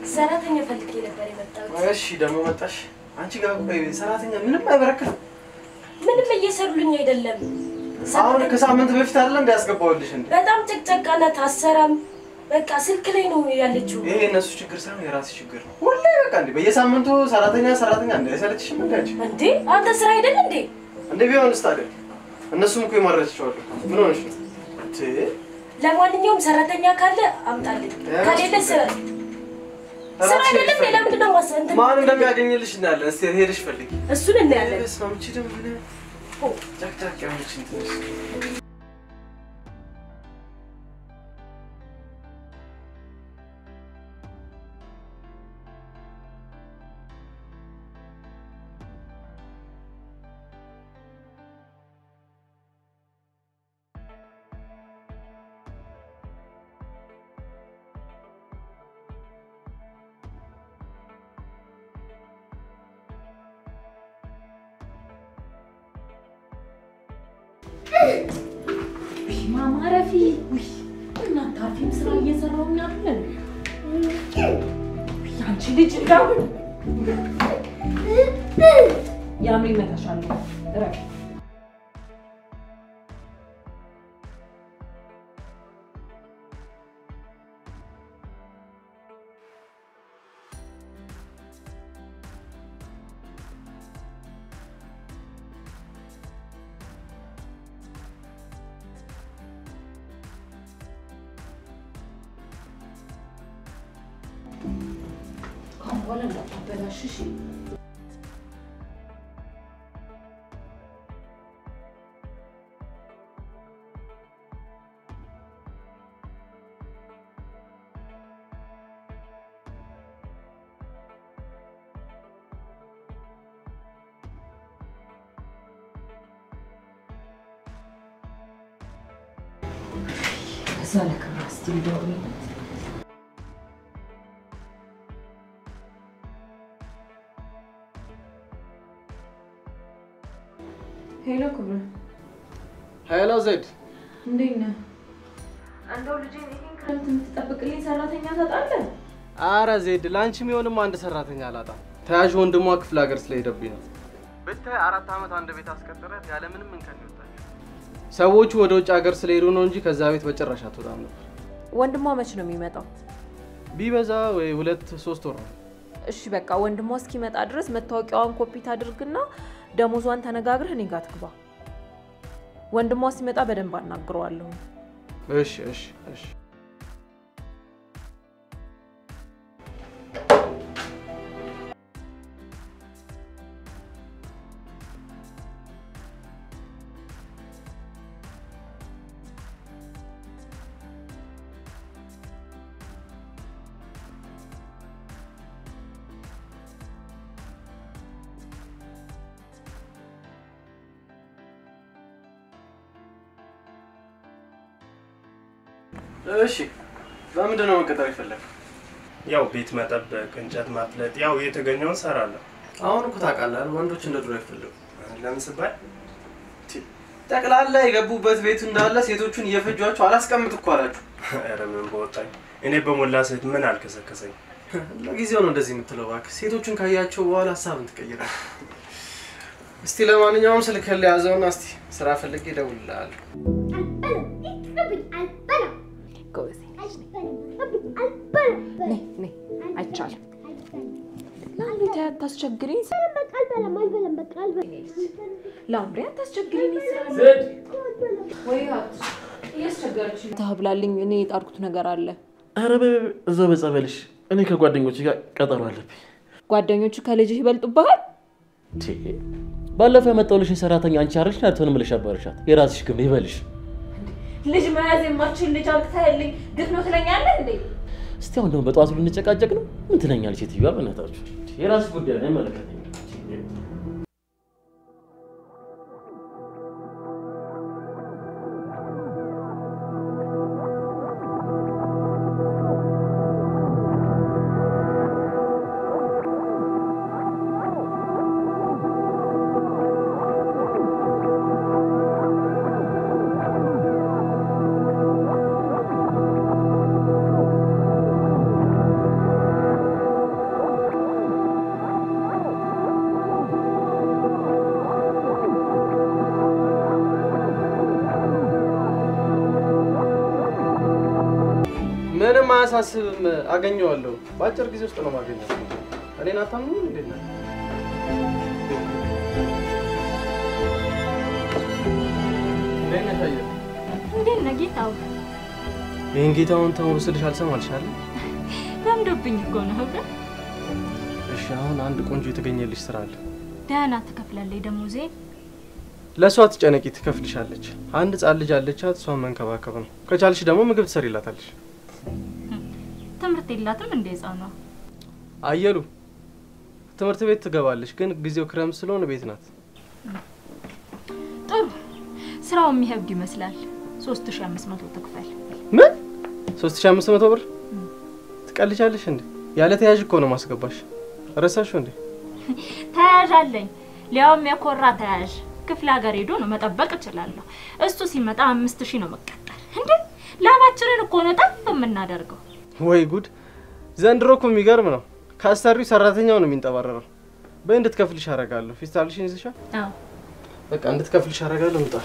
ሰራተኛ ፈልጌ ነበር የመጣሁት። እሺ ደግሞ መጣሽ። አንቺ ጋር ቆይ ሰራተኛ ምንም አይበረክትም። ምንም እየሰሩልኝ አይደለም። አሁን ከሳምንት በፊት አይደለ እንደ ያስገባሁልሽ እንዴ? በጣም ጭቅጨቃ ናት፣ አሰራም። በቃ ስልክ ላይ ነው ያለችው። ይሄ የእነሱ ችግር ሳይሆን የራስሽ ችግር ነው። ሁሌ በቃ እንዴ በየሳምንቱ ሰራተኛ ሰራተኛ እንደ አይሰለችሽም እንዴ አንቺ? እንዴ አንተ ስራ አይደል እንዴ? እንደ ቢሆንስ ታዲያ እነሱም እኮ ይማረችዋሉ። ምን ሆነሽ ነው? እንዴ ለማንኛውም ሰራተኛ ካለ አምጣልኝ፣ ከሌለ ስራ ስራ አይደለም እንዴ? ለምንድን ነው ማሰ እንትን ማን እንደሚያገኝልሽ እናያለን። እስቲ ሄደሽ ፈልጊ። እሱን እናያለን። በስመ አብ፣ ይቺ ደግሞ ምን ጫቅጫቅ ያለች እንትን ማማረፊ እናንተ አርፊም ስራ እየሰራሁኝ አይደል? አንቺ ልጅ እንዳው ያምሪ መታሻል ረፍ ካሁን በኋላ እንዳታበላሽ እሺ? ከዛ ለክብራ እስቲ ልደውልለት ሄሎ ክብረ፣ ሄሎ ዜድ፣ እንዴት ነህ? እንደው ልጄን ይሄን ክረምት የምትጠብቅልኝ ሰራተኛ ታጣለህ? አረ ዜድ፣ ለአንቺ የሚሆንም አንድ ሰራተኛ አላጣም። ተያዥ ወንድሟ ክፍለ ሀገር ስለሄደብኝ ነው። ብታይ አራት ዓመት አንድ ቤት አስቀጥረት ያለምንም እንከን ይወጣል። ሰዎቹ ወደ ውጭ ሀገር ስለሄዱ ነው እንጂ ከዛ ቤት በጭራሽ አትወጣም ነበር። ወንድሟ መች ነው የሚመጣው? ቢበዛ ወይ ሁለት ሶስት ወር ነው። እሺ በቃ ወንድሟ እስኪመጣ ድረስ መታወቂያዋን ኮፒ ታድርግና ደሞዟን ተነጋግረህ እኔ ጋር ትግባ። ወንድሟ ሲመጣ በደንብ አናግረዋለሁ። እሺ እሺ እሺ። እሺ በምንድን ነው መቀጠር የፈለግ? ያው ቤት መጠበቅ፣ እንጨት ማፍለጥ፣ ያው የተገኘውን ሰራለሁ። አሁን እኮ ታውቃለህ ወንዶች እንደ ድሮ አይፈለጉም። ለምን ስባል ጠቅላላ የገቡበት ቤቱ እንዳለ ሴቶቹን እየፈጇቸው አላስቀምጥ እኮ አላችሁ። ኧረ ምን በወጣኝ። እኔ በሞላ ሴት ምን አልከሰከሰኝ። ለጊዜው ነው እንደዚህ የምትለው እባክህ። ሴቶቹን ካያቸው በኋላ ሀሳብን ትቀይራለህ። እስቲ ለማንኛውም ስልክህን ለያዘውና እስቲ ስራ ፈልጌ እደውልልሃለሁ። ጎበዜ ነይ ነይ፣ አይቻልም። ላምሪ ተይ አታስቸግሪኝ። ላምሪ አታስቸግሪኝ። ወይ እያስቸገረችኝ ታብላልኝ። እኔ የጣርኩት ነገር አለ። ኧረ በይ በይ፣ እዛው በጸበልሽ። እኔ ከጓደኞች ጋር ቀጠሮ አለብኝ። ጓደኞቹ ከልጅህ ይበልጡብሃል። ቴ፣ ባለፈው የመጣሁልሽን ሰራተኛ አንቺ አረሽ ናትሆን ብለሽ አባረሻት። የራስሽ ግን ይበልሽ። ልጅ መያዝ የማችል ልጅ አምጥተህልኝ ግፍ ነው ትለኛለህ እንዴ? እስቲ አሁን ደግሞ በጠዋቱ ልንጨቃጨቅ ነው? ምን ትለኛለች ሴትዮዋ? በእናታችሁ የራስሽ ጉዳይ ነው፣ አይመለከተኝም። ምንም አያሳስብም፣ አገኘዋለሁ። በአጭር ጊዜ ውስጥ ነው ማገኘው። እኔን አታምኑም? እንዴት ነህ? እንዴት ነሽ አየር? እንዴት ነህ ጌታው? ይህን ጌታውን ተው ስልሽ አልሰማልሻለሁ። ለምዶብኝ እኮ ነው። ግን እሺ፣ አሁን አንድ ቆንጆ የተገኘልሽ ስራ አለ። ደህና ትከፍላለች ደሞዜ። ለእሷ ትጨነቂ፣ ትከፍልሻለች። አንድ ህጻን ልጅ አለቻት፣ እሷን መንከባከብ ነው። ከቻልሽ ደግሞ ምግብ ትሰሪላታለሽ። ትምህርት የላትም እንደ ህፃኗ። አየሉ ትምህርት ቤት ትገባለች፣ ግን ጊዜው ክረምት ስለሆነ ቤት ናት። ጥሩ ስራው የሚከብድ ይመስላል። ሶስት ሺ አምስት መቶ ትክፈል። ምን ሶስት ሺ አምስት መቶ ብር ትቀልጃለሽ እንዴ? ያለ ተያዥ እኮ ነው ማስገባሽ። ረሳሽው እንዴ? ተያዥ አለኝ፣ ሊያውም የኮራ ተያዥ። ክፍለ ሀገር ሄዶ ነው መጠበቅ እችላለሁ። እሱ ሲመጣ አምስት ሺህ ነው መቀጠል። እንዴ ላባችንን እኮ ነው ጠፍ የምናደርገው። ወይ ጉድ! ዘንድሮ እኮ የሚገርም ነው። ከአሰሪው ሰራተኛው ነው የሚንጠባረረው። በይ እንድትከፍልሽ አደርጋለሁ። ፊስታልሽን ይዘሻል? አዎ በቃ እንድትከፍልሽ አደርጋለሁ። ምጣሽ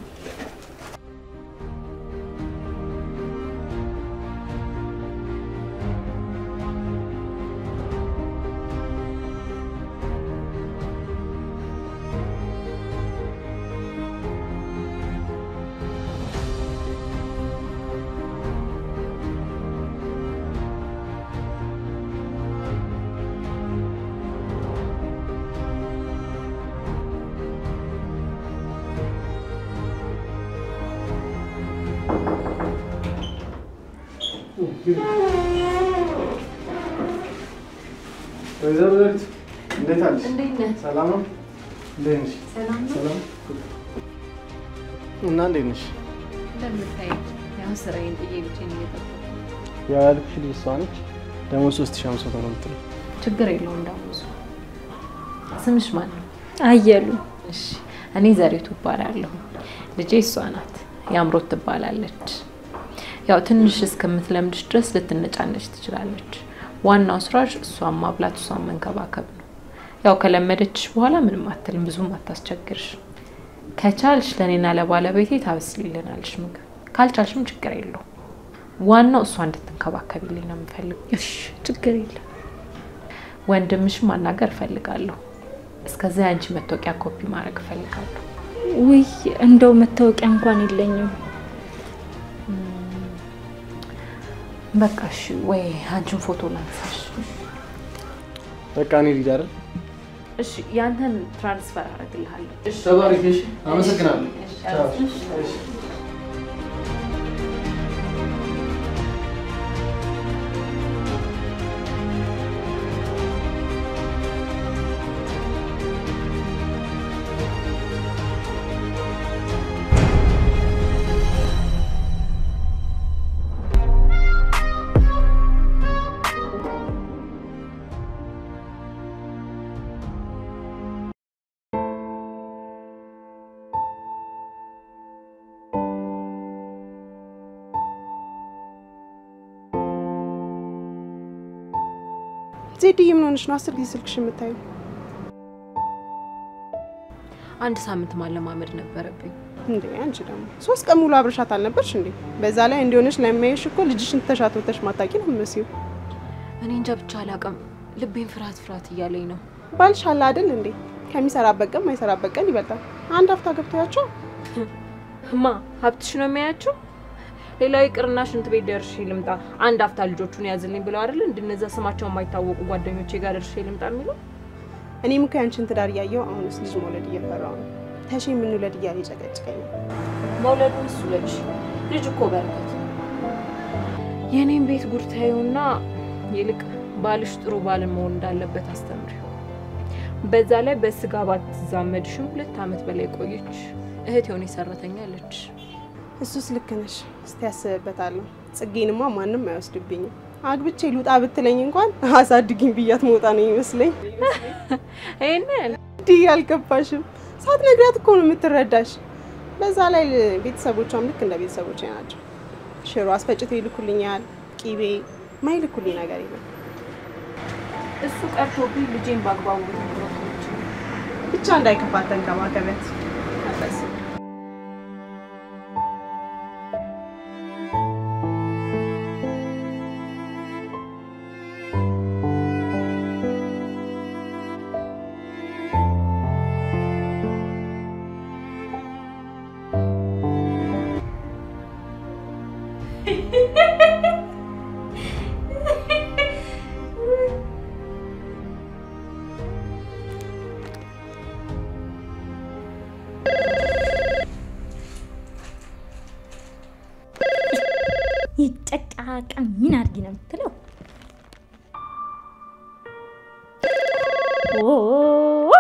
ወይዘሮ ዘሪቱ እንዴት አለሽ? እንዴት ነህ? ሰላም ነው? እንዴት ነሽ? ሰላም ነው? ሰላም እና እንዴት ነሽ? እንደምታየው ያው ስራዬን ጥዬ ብቻዬን እየጠበኩ ያው ያልኩሽ ልጅ እሷ ነች። ደግሞ ሶስት ሺህ አምስት መቶ ነው የምትለው። ችግር የለውም እንዳውሱ። ስምሽ ማን ነው? አየሉ እሺ እኔ ዘሪቱ እባላለሁ። ልጄ እሷ ናት፣ የአምሮት ትባላለች። ያው ትንሽ እስከምትለምድሽ ድረስ ልትነጫነች ትችላለች። ዋናው ስራሽ እሷን ማብላት፣ እሷን መንከባከብ ነው። ያው ከለመደችሽ በኋላ ምንም አትልም፣ ብዙም አታስቸግርሽ። ከቻልሽ ለእኔና ለባለቤቴ ታበስልልናለሽ ምግብ፣ ካልቻልሽም ችግር የለውም። ዋናው እሷ እንድትንከባከቢልኝ ነው የምፈልግ። እሺ ችግር የለም። ወንድምሽን ማናገር እፈልጋለሁ። እስከዚያ የአንቺ መታወቂያ ኮፒ ማድረግ እፈልጋለሁ። ውይ እንደው መታወቂያ እንኳን የለኝም። በቃ እሺ፣ ወይ አንቺን ፎቶ ላንሳሽ። በቃ እኔ ልጅ አይደል? እሺ፣ ያንተን ትራንስፈር አደርግልሃለሁ። እሺ፣ ተባረክ። እሺ፣ አመሰግናለሁ። እሺ፣ ቻው። እሺ። እሺ። ዜድዬ ምን ሆነሽ ነው አስር ጊዜ ስልክሽ የምታዩ? አንድ ሳምንት ማለማመድ ነበረብኝ። እንዴ አንቺ ደግሞ ሶስት ቀን ሙሉ አብረሻት አልነበርሽ እንዴ? በዛ ላይ እንዲሆነሽ ለሚያይሽ እኮ ልጅሽን ተሻትወተሽ ማታቂ ነው የምትመስይው። እኔ እንጃ ብቻ አላውቅም፣ ልቤን ፍርሃት ፍርሃት እያለኝ ነው። ባልሽ አለ አይደል እንዴ? ከሚሰራበት ቀን ማይሰራበት ቀን ይበልጣል። አንድ ሀፍታ ገብቶያቸው ማ ሀብትሽ ነው የሚያያቸው? ሌላው ይቅርና ሽንት ቤት ደርሼ ልምጣ፣ አንድ አፍታ ልጆቹን ያዝልኝ ብለው አይደል እንድነዛ ስማቸው የማይታወቁ ጓደኞቼ ጋር ደርሼ ልምጣ የሚለው እኔም እኮ ያንቺን ትዳር እያየው አሁንስ ልጅ መውለድ እየፈራው ነው። ተሼ የምንውለድ እያለ ይጨቀጭቀኛል። መውለዱን እሱ ልጅ ልጅ እኮ በረከት የእኔም ቤት ጉድ ታዩና ይልቅ ባልሽ ጥሩ ባል መሆን እንዳለበት አስተምሪው። በዛ ላይ በስጋ ባትዛመድሽም ሁለት ዓመት በላይ ቆየች እህት የሆነ ሰራተኛ አለች። እሱስ ልክ ነሽ። እስቲ ያስብበታለሁ። ጽጌንማ ማንም አይወስድብኝም። አግብቼ ልውጣ ብትለኝ እንኳን አሳድግኝ ብያት መውጣ ነው ይመስለኝ። ይህን ያህል እንዲህ አልገባሽም? ሳትነግሪያት እኮ ነው የምትረዳሽ። በዛ ላይ ቤተሰቦቿም ልክ እንደ ቤተሰቦቼ ናቸው። ሽሮ አስፈጭተው ይልኩልኛል፣ ቂቤ ማይልኩልኝ ነገር የለም። እሱ ቀርቶብኝ ልጄን በአግባቡ ትምህርቶች ብቻ እንዳይከፋት ተንከባከቢያት። አታስቢ። ስትጠቀም ምን አድርጊ ነው የምትለው? ኦ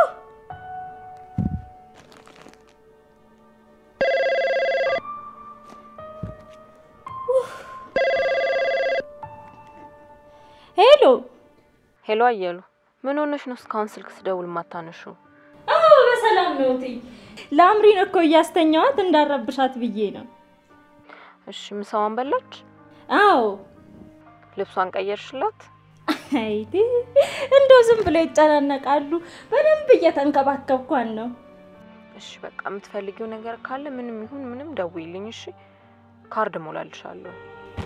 ሄሎ ሄሎ አየሉ፣ ምን ሆነሽ ነው እስካሁን ስልክ ስደውል ማታነሹ? አዎ በሰላም ነው እትዬ። ለአምሪን እኮ እያስተኛዋት እንዳረብሻት ብዬ ነው። እሺ ምሳዋን በላች? አዎ ልብሷን ቀየርሽላት? አይቲ እንደው ዝም ብለው ይጨናነቃሉ። በደንብ እየተንከባከብኳን ነው። እሺ በቃ የምትፈልጊው ነገር ካለ ምንም ይሁን ምንም ደውይልኝ። እሺ ካርድ ሞላልሻለሁ።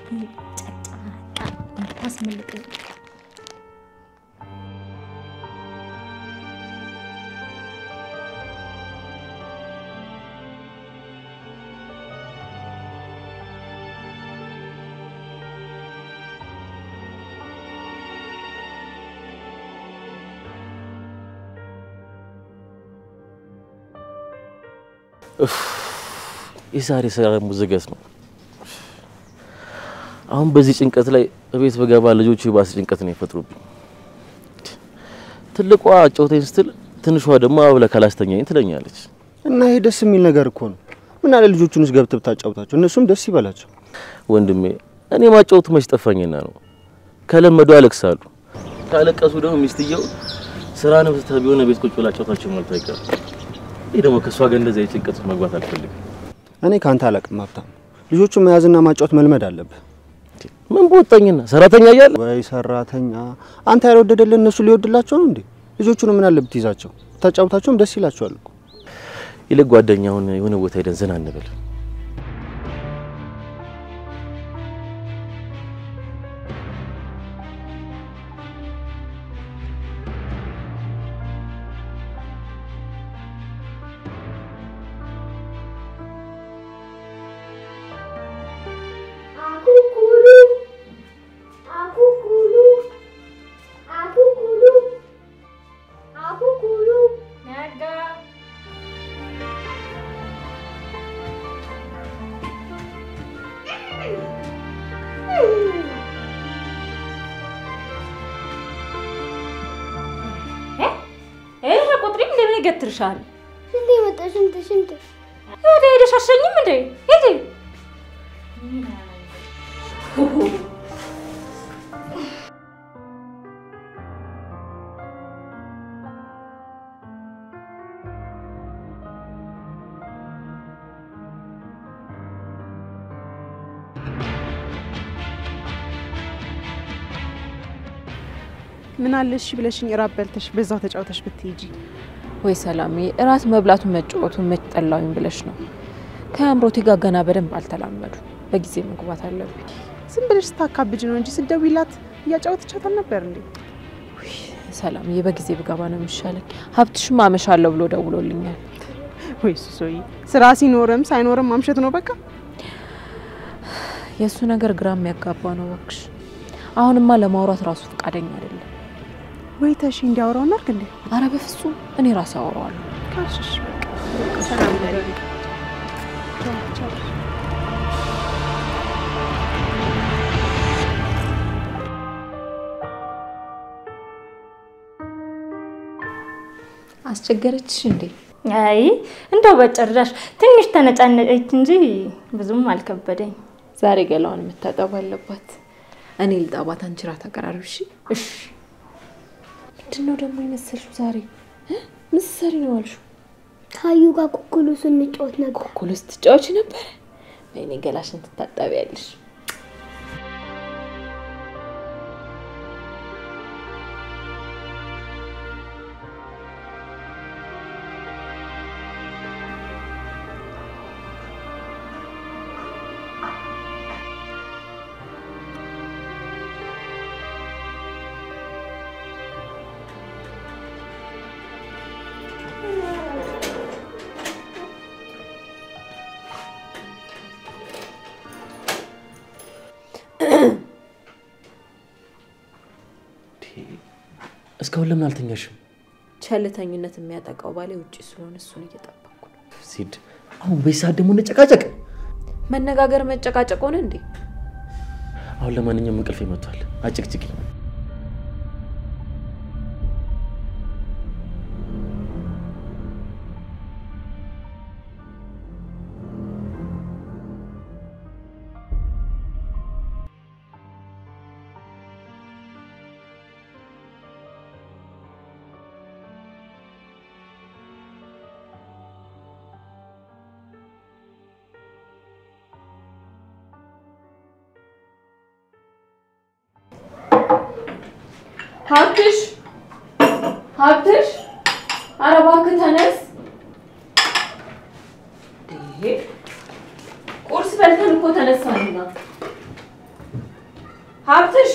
ታስመልጠኝ የዛሬ ስራ ሙዝገት ነው። አሁን በዚህ ጭንቀት ላይ እቤት በገባ ልጆቹ የባሰ ጭንቀት ነው የፈጥሩብኝ። ትልቋ ጨውተኝ ስትል ትንሿ ደግሞ አብለህ ካላስተኛኝ ትለኛለች። እና ይሄ ደስ የሚል ነገር እኮ ነው። ምን አለ ልጆቹን ውስጥ ገብተህ ብታጫውታቸው እነሱም ደስ ይበላቸው። ወንድሜ እኔ ማጫወቱ መች ጠፋኝና ነው። ከለመዱ ያለቅሳሉ። ካለቀሱ ደግሞ ሚስትየው ስራንም ስትህ ቢሆን ቤት ቁጭ ብላ ጫውታቸው ማለት አይቀርም። ይህ ደግሞ ከእሷ ጋር እንደዚህ አይነት ጭንቀት ውስጥ መግባት አልፈልግም። እኔ ከአንተ አላቅም ሀብታም። ልጆቹን መያዝና ማጫወት መልመድ አለብህ። ምን በወጣኝና ሰራተኛ እያለ ወይ ሰራተኛ አንተ ያልወደደልን እነሱ ሊወድላቸው ነው እንዴ? ልጆቹን ምን አለ ብትይዛቸው ብታጫውታቸውም ደስ ይላቸዋል እኮ። ይልቅ ጓደኛውን የሆነ ቦታ ሄደን ዘና እንበል። ይሄ ቁጥሪም እንደምን ይገትርሻል? ሽንት መጣ ሽንት ሽንት ወደ ሄደሽ አሸኝም እንዴ? ሂጂ ምን አለ እሺ ብለሽኝ እራት በልተሽ በዛው ተጫውተሽ ብትሄጂ። ወይ ሰላሜ፣ እራት መብላቱን መጫወቱን መች ጠላውኝ ብለሽ ነው? ከአምሮቴ ጋር ገና በደንብ አልተላመዱ። በጊዜ መግባት አለብኝ። ዝም ብለሽ ስታካብጅ ነው እንጂ ስደውይላት እያጫወተቻት አልነበር እንዴ? ሰላምዬ፣ በጊዜ ብገባ ነው የሚሻለኝ። ሀብትሽም አመሻለሁ ብሎ ደውሎልኛል። ወይ ሱሶዬ፣ ስራ ሲኖርም ሳይኖርም ማምሸት ነው በቃ። የእሱ ነገር ግራ የሚያጋባ ነው እባክሽ። አሁንማ ለማውራት ራሱ ፈቃደኛ አይደለም። ወይ ተሺ እንዲያወራው እናድርግ እንዴ? አረ በፍጹም እኔ ራሴ አወራዋለሁ። ካልሽሽ በቃ ሰላም ደሪ አስቸገረችሽ እንዴ? አይ እንደው በጭራሽ ትንሽ ተነጫነጨች እንጂ ብዙም አልከበደኝ። ዛሬ ገላዋን የምታጠብ አለባት። እኔ ልጣባት፣ አንቺ ራት አቀራርብ። እሺ እሺ። ምንድን ነው ደግሞ የመሰልሽው ዛሬ እ? ምን ስትሰሪ ነው አልሽው? ታዩ ጋር ኩኩሉ ስንጫወት ነበር። ኩኩሉ ስትጫወች ነበረ። ወይኔ ገላሽን ትታጠቢያለሽ። እስካሁን ለምን አልተኛሽም? ቸልተኝነት የሚያጠቃው ባሌ ውጭ ስለሆነ እሱን እየጠበቅኩ ነው። ሲድ አሁን በዚህ ሰዓት ደግሞ እንጨቃጨቅ። መነጋገር መጨቃጨቅ ሆነ እንዴ? አሁን ለማንኛውም እንቅልፍ መጥቷል። አጭቅጭቂ ሀብትሽ ሀብትሽ፣ ኧረ እባክህ ተነስ። እንዴ ቁርስ በልተን እኮ ተነሳንና። ሀብትሽ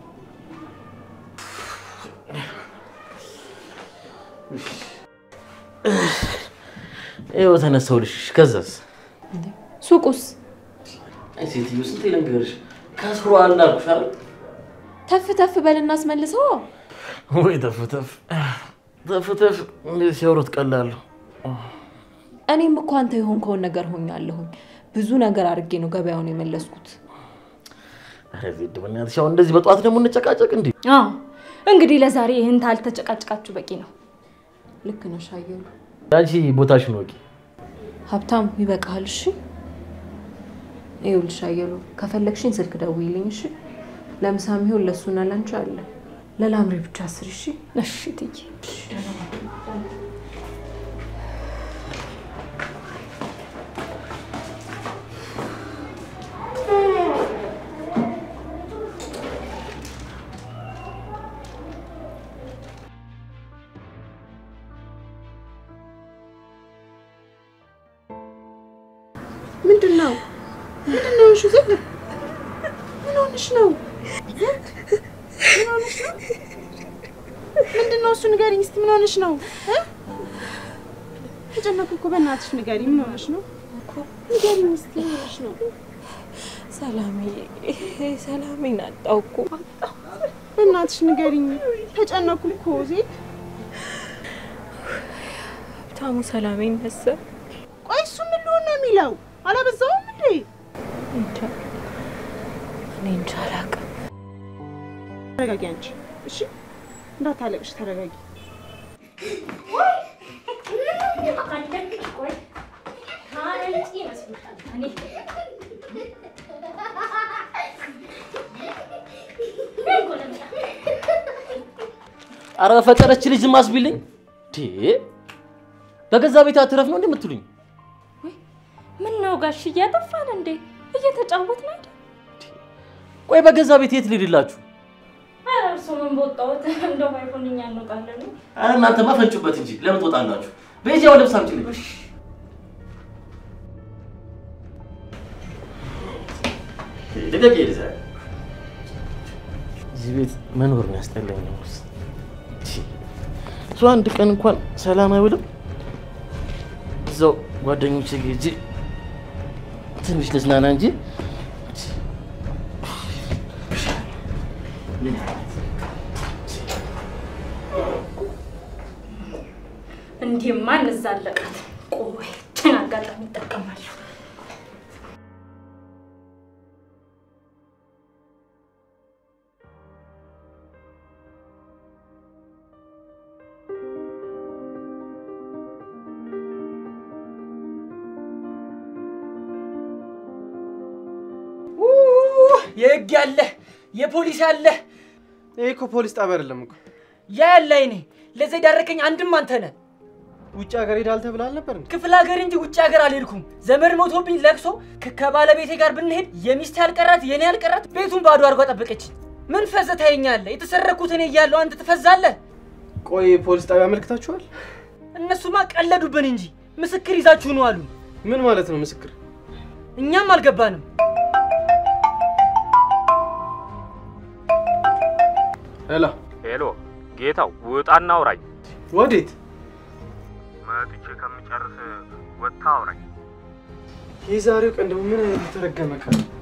ይኸው ተነሳሁልሽ። ከዛስ? ሱቁስ አይ ሴትዮ ስንቴ ልንገርሽ፣ ከስሯል አልኩሽ አይደል? ተፍ ተፍ በል እናስመልሰው። ወይ ተፍ ተፍ ተፍ ተፍ እንዴት ሲያወሩት ቀላሉ። እኔም እኮ አንተ የሆንከውን ነገር ሆኛለሁኝ። ብዙ ነገር አድርጌ ነው ገበያውን የመለስኩት። ኧረ ዜድ በእናትሽ አሁን እንደዚህ በጠዋት ደግሞ እንጨቃጨቅ እንዴ? አዎ እንግዲህ ለዛሬ ይህን ታልተጨቃጭቃችሁ በቂ ነው። ልክ ነሽ አየሉ። አንቺ ቦታሽን ወቂ። ሀብታም ይበቃሃል። እሺ ይኸውልሽ አየሉ፣ ከፈለግሽኝ ስልክ ደውይልኝ። እሺ ለምሳም ይሁን ለእሱና ለአንቺ አለ። ለላምሬ ብቻ አስር። እሺ እሺ ትዬ ምንድን ነው ምንድን ነው? እሺ ዝም ምን ሆነሽ ነው? ምን ሆነሽ ነው? ምንድን ነው እሱ? ንገሪኝ እስኪ ምን ሆነሽ ነው? እ? ተጨነኩ እኮ በእናትሽ ንገሪኝ። ምን ሆነሽ ነው? ንገሪኝ እስኪ ምን ሆነሽ ነው? ሰላሜ ሰላሜን አጣሁ እኮ። በእናትሽ ንገሪኝ። ተጨነኩ እኮ ዜድ። ሀብታሙ ሰላሜን ነሰ ቆይ እሱ ምን ሊሆን ነው የሚለው? አላበዛውም እንዴ? እንጃ እኔ እንጃ አላውቅም። ተረጋጊ አንቺ እሺ፣ እንዳታለቅሽ ተረጋጊ። ኧረ በፈጠረች ልጅ ዝም አስቢልኝ። ዴ በገዛ ቤት አትረፍ ነው እንደምትሉኝ? ምን ነው ጋሽ እያጠፋን እንዴ? እየተጫወትን አይደል? ቆይ በገዛ ቤት የት ልሂድላችሁ? ኧረ እርሱ ምን በወጣሁት እንደው ባይሆን እኛ እንወጣለን። ኧረ እናንተማ ፈንጩበት እንጂ ለምን ትወጣላችሁ? በዚህ ያው ልብስ አምጪልኝ። ልቀቅ ይልዛ እዚህ ቤት መኖር ነው ያስጠላኝ። ነው እሱ አንድ ቀን እንኳን ሰላም አይውልም። እዛው ጓደኞቼ ጋር ሂጅ ትንሽ ልዝናና እንጂ እንዲህማ እንዛለቃት። ቆይ ችን አጋጣሚ ይጠቀማለሁ። የህግ ያለ የፖሊስ ያለ ይሄ እኮ ፖሊስ ጣቢያ አይደለም እኮ። ያ ያለ አይኔ ለዛ የዳረከኝ አንድም አንተ ነህ። ውጭ ሀገር ሄዳል ተብላ አልነበር እንዴ? ክፍለ ሀገር እንጂ ውጭ ሀገር አልሄድኩም። ዘመድ ሞቶብኝ ለቅሶ ከ- ከባለቤቴ ጋር ብንሄድ የሚስት ያልቀራት የኔ ያልቀራት ቤቱን ባዶ አድርጓ ጠበቀች። ምን ፈዘ ታየኛለህ? የተሰረኩት እኔ እያለሁ አንተ ትፈዛለህ። ቆይ ፖሊስ ጣቢያ አመልክታችኋል? እነሱማ ቀለዱብን እንጂ ምስክር ይዛችሁ ነው አሉ። ምን ማለት ነው ምስክር? እኛም አልገባንም። ሄላ ሄሎ ጌታው፣ ውጣና አውራኝ። ወዴት? መጥቼ ከምጨርስ ወጥታ አውራኝ። የዛሬው ቀን ደግሞ ምን አይነት የተረገመ ቀን ነው?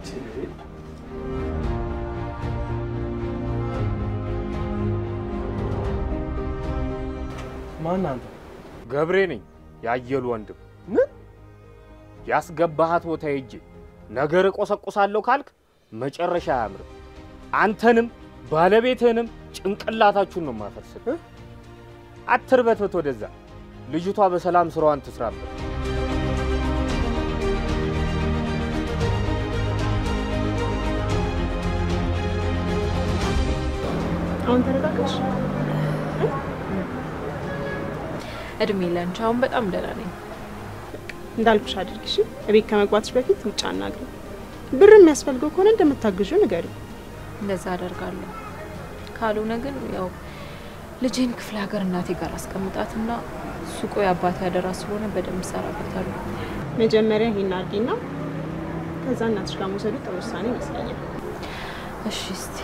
ማን አንተ? ገብሬ ነኝ ያየሉ ወንድም። ምን ያስገባሃት ቦታ ሄጄ ነገር እቆሰቁሳለሁ ካልክ መጨረሻ አያምርም። አንተንም ባለቤትህንም ጭንቅላታችሁን ነው የማፈርስህ። አትርበትበት ወደዛ። ልጅቷ በሰላም ስራዋን ትስራበት። አሁን ተረጋጋሽ። እድሜ ለንቺ። አሁን በጣም ደህና ነኝ። እንዳልኩሽ አድርግሽ። እቤት ከመግባትሽ በፊት ውጭ አናግሪው። ብር የሚያስፈልገው ከሆነ እንደምታግዡ ንገሪው። እንደዛ አደርጋለሁ። ካልሆነ ግን ያው ልጄን ክፍለ ሀገር እናቴ ጋር አስቀምጣትና ሱቁ የአባቴ አደራ ስለሆነ በደንብ እሰራበታለሁ። መጀመሪያ ይሄን አድርጊና ከዛ እናትሽ ጋር መውሰዱ ጥሩ ውሳኔ ይመስለኛል። እሺ እስቲ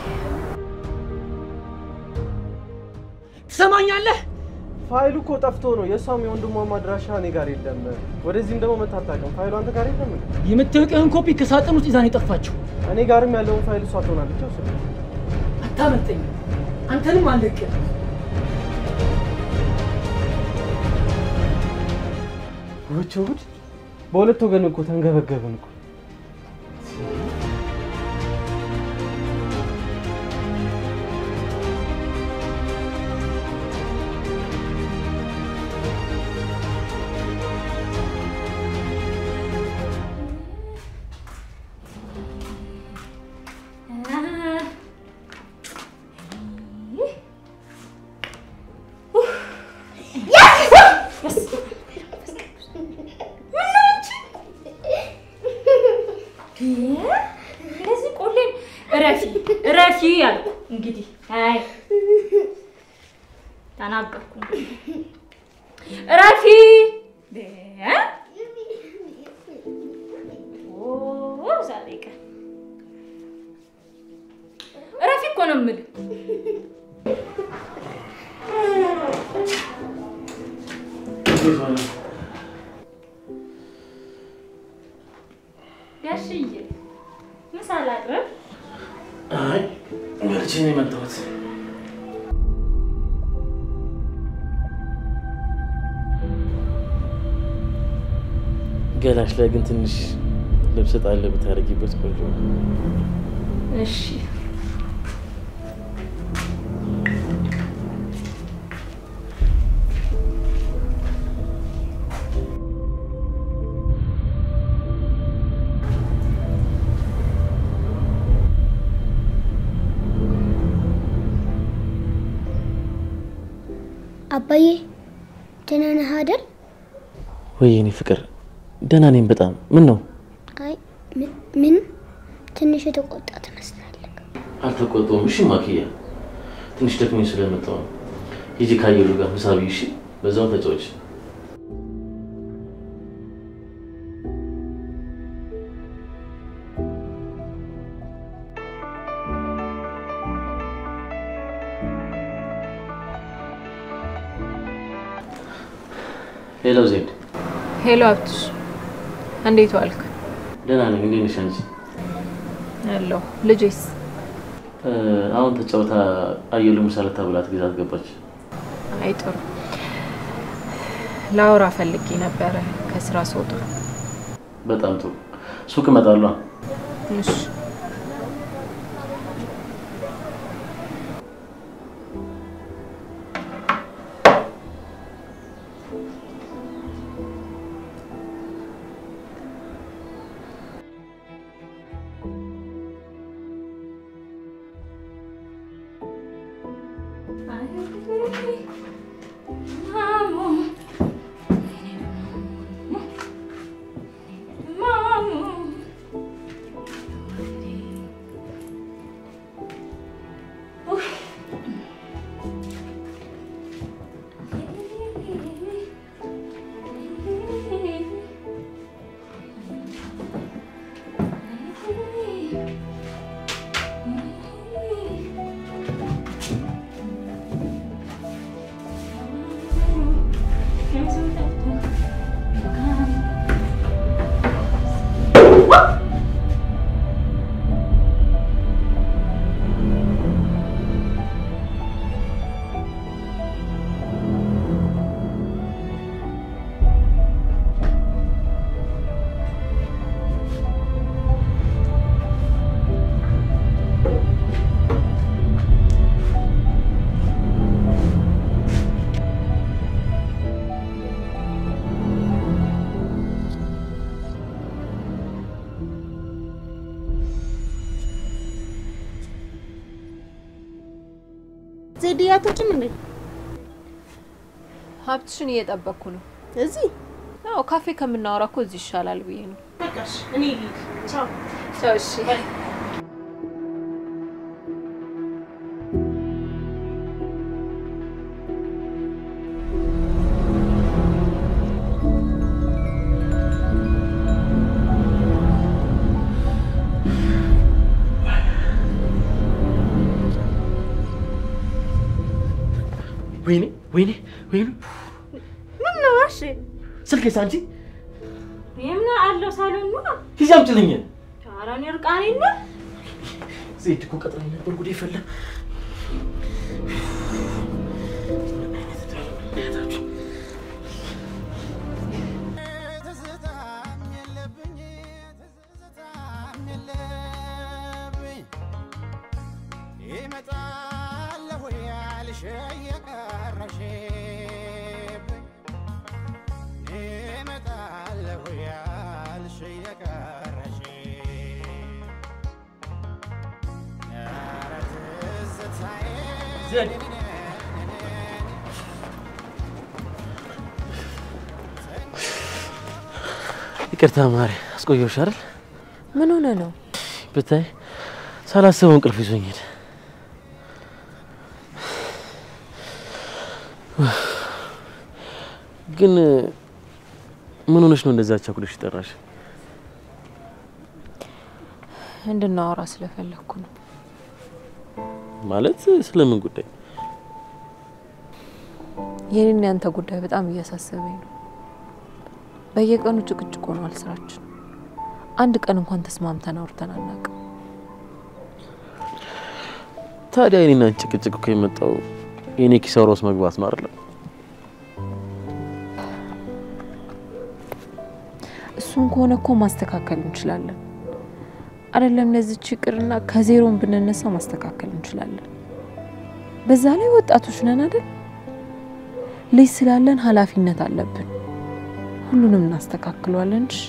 ትሰማኛለህ? ፋይሉ እኮ ጠፍቶ ነው። የእሷም የወንድሟም አድራሻ እኔ ጋር የለም። ወደዚህም ደግሞ መታ አታውቅም። ፋይሉ አንተ ጋር የለም እንዴ? የምታውቂውን ኮፒ ከሳጥን ውስጥ ይዛ ነው የጠፋችው። እኔ ጋርም ያለውን ፋይል እሷ ትሆናለች። ወስድ አታመልጠኝ። አንተንም አለቅህ። ውጭ ጉድ! በሁለት ወገን እኮ ተንገበገብን እኮ። እንደዚህ ቆሌን እረፊ እረፊ አልኩ። እንግዲህ አይ ተናገርኩ። እንግዲህ እረፊ እ? ኦ ዛሬ ቀን እረፊ እኮ ነው የምልህ። ጋሽዬ ምሳ ላቅርብ? አይ በልቼ ነው የመጣሁት። ገላሽ ላይ ግን ትንሽ ልብስ ጣል ብታደርጊበት ቆንጆ ነው። እሺ አባዬ ደህና ነህ አይደል? ወይ የኔ ፍቅር ደህና ነኝ በጣም። ምን ነው አይ ምን ምን ትንሽ የተቆጣ ትመስላለህ። አልተቆጣሁም። እሺ ማክያ ትንሽ ደክሞኝ ስለመጣሁ ነው። ሂጂ ካየሉ ጋር ምሳ ብይ። እሺ በዛው ተጫወች። ሄሎ ዜድ፣ ሄሎ ሀብትሽ፣ እንዴት ዋልክ? ደህና ነኝ። እንዴት ነሽ አንቺ? ያለው ልጄስ? እ፣ አሁን ተጫውታ አየሉ ምሳ ልታበላት ግዛት ገባች። አይ ጥሩ። ላውራ ፈልጌ ነበረ ከስራ ስወጣ። በጣም ጥሩ። ሱቅ እመጣለሁ። እሺ እ ዜድ አትወጪም እንዴ? ሀብትሽን እየጠበቅኩ ነው። እዚህ አዎ፣ ካፌ ከምናወራ እኮ እዚህ ይሻላል ብዬ ነው። በቃሽ፣ እኔ ልሂድ። ቻው ቻው። እሺ ወይኔ ወይኔ ወይኔ ምን ነው? እሺ ስልኬስ አንቺ የምን አለው ሳሎን ነው? ሂጂ አምጪልኝ። ኧረ እኔ እርቃኔን ነው። ዜድ እኮ ቀጥራኝ ነበር። ጉዴ ፈላ። ይመጣለሁ ያልሽ የቀረሽብኝ ይመጣለሁ ያልሽ የቀረሽብኝ ኧረ ትዝታዬ ዜድ ይቅርታ ማሪ፣ አስቆየሁሽ አይደል? ምን ሆነ ነው? ብታይ ሳላስበው እንቅልፍ ይዞኝ ሄደ። ግን ምን ሆነሽ ነው እንደዛ ቸኩለሽ ጠራሽ? እንድናወራ ስለፈለግኩ ነው። ማለት ስለምን ጉዳይ? የኔና ያንተ ጉዳይ በጣም እያሳሰበኝ ነው። በየቀኑ ጭቅጭቅ ሆኗል ስራችን። አንድ ቀን እንኳን ተስማምተን አውርተን አናውቅም። ታዲያ የኔና አንቺ ጭቅጭቅ እኮ የመጣው የኔ ኪሳራ ውስጥ መግባት ነው አይደለም? እሱን ከሆነ እኮ ማስተካከል እንችላለን። አይደለም ለዚች ይቅርና ከዜሮን ብንነሳ ማስተካከል እንችላለን። በዛ ላይ ወጣቶች ነን አይደል? ልጅ ስላለን ኃላፊነት አለብን። ሁሉንም እናስተካክለዋለን። እሺ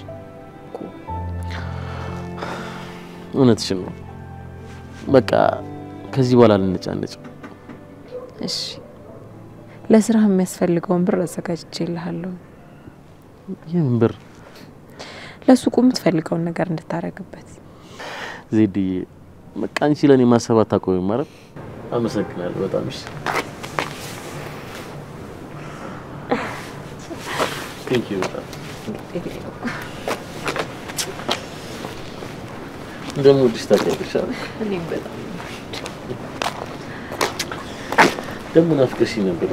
እውነትሽን ነው። በቃ ከዚህ በኋላ ልንጫነጭ። እሺ፣ ለስራህ የሚያስፈልገውን ብር አዘጋጅቼልሃለሁ። የምን ብር? ለሱቁ የምትፈልገውን ነገር እንድታረግበት። ዜድዬ፣ በቃ አንቺ ለእኔ ማሰብ አታቆሚም ማለት። አመሰግናለሁ በጣም እሺ። ቴንክ ዩ በጣም እንደምወድሽ ታውቂያለሽ አይደል? እኔም በጣም ደግሞ ናፍቀሽኝ ነበር።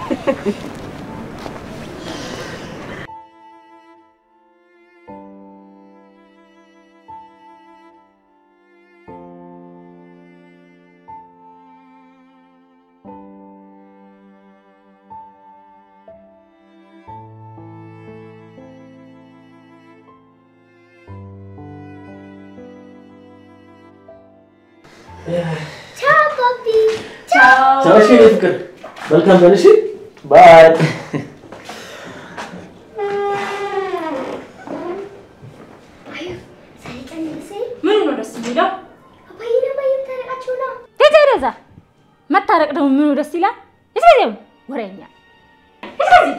ቻው ባቢ። ቻው እሺ፣ የኔ ፍቅር መልካም ቀን። እሺ ባይ። ምኑ ነው ደስ የሚለው? አባዬና እማዬ ታረቃቸው ነው። ሂድ ሂድ እዛ። መታረቅ ደግሞ ምኑ ደስ ይላል? እስከዚያው ወሬኛ እስከዚህ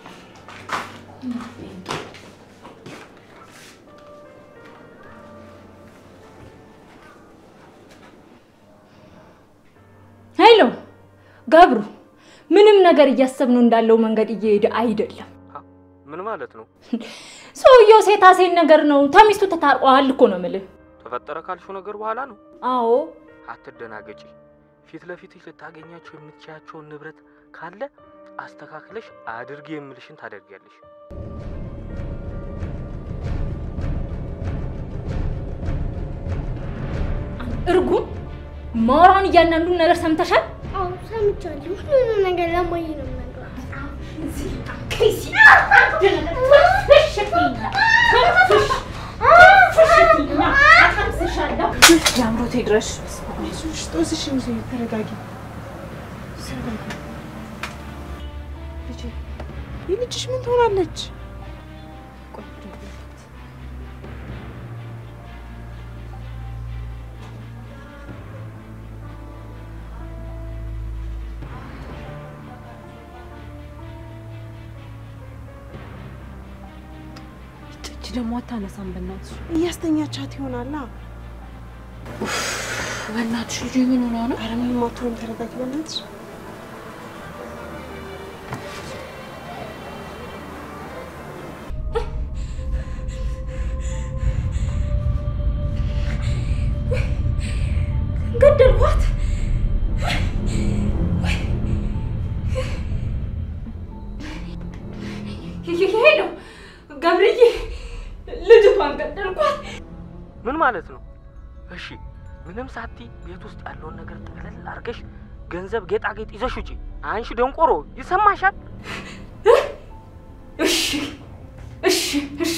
ሄሎ ገብሩ፣ ምንም ነገር እያሰብነው እንዳለው መንገድ እየሄደ አይደለም። ምን ማለት ነው? ሰውየው ሴታ ሴት ነገር ነው። ተሚስቱ ተታርቀዋል እኮ ነው የምልህ። ተፈጠረ ካልሽው ነገር በኋላ ነው። አዎ አትደናገጪ። ፊት ለፊትሽ ልታገኛቸው የምትችያቸውን ንብረት ካለ አስተካክለሽ አድርጊ የምልሽን ታደርጊያለሽ። እርጉም ማውራውን እያንዳንዱን ነገር ሰምተሻል? አዎ ሰምቻለሁ። ሁሉንም ነገር ለእማዬ ነው የምነግራት። የአምሮቴ ድረሽ ጦስሽን ይዞ ተረጋጊ። ተረጋጊ። ልጄ የልጅሽ ምን ትሆናለች? ደግሞ አታነሳም። በእናትሽ እያስተኛቻት ይሆናላ። በእናትሽ ልጅ ምን ሆና ነው? ኧረ ምንም አትሆንም። ተረጋጊ በእናትሽ። ገደልኳት። ሄሎ ገብርዬ፣ ልጅቷን ገደልኳት። ምን ማለት ነው? እሺ ምንም ሳቲ ቤት ውስጥ ያለውን ነገር ጠቅለል አድርገሽ ገንዘብ፣ ጌጣጌጥ ይዘሽ ውጪ። አንቺ ደንቆሮ ይሰማሻል? እሺ እሺ እሺ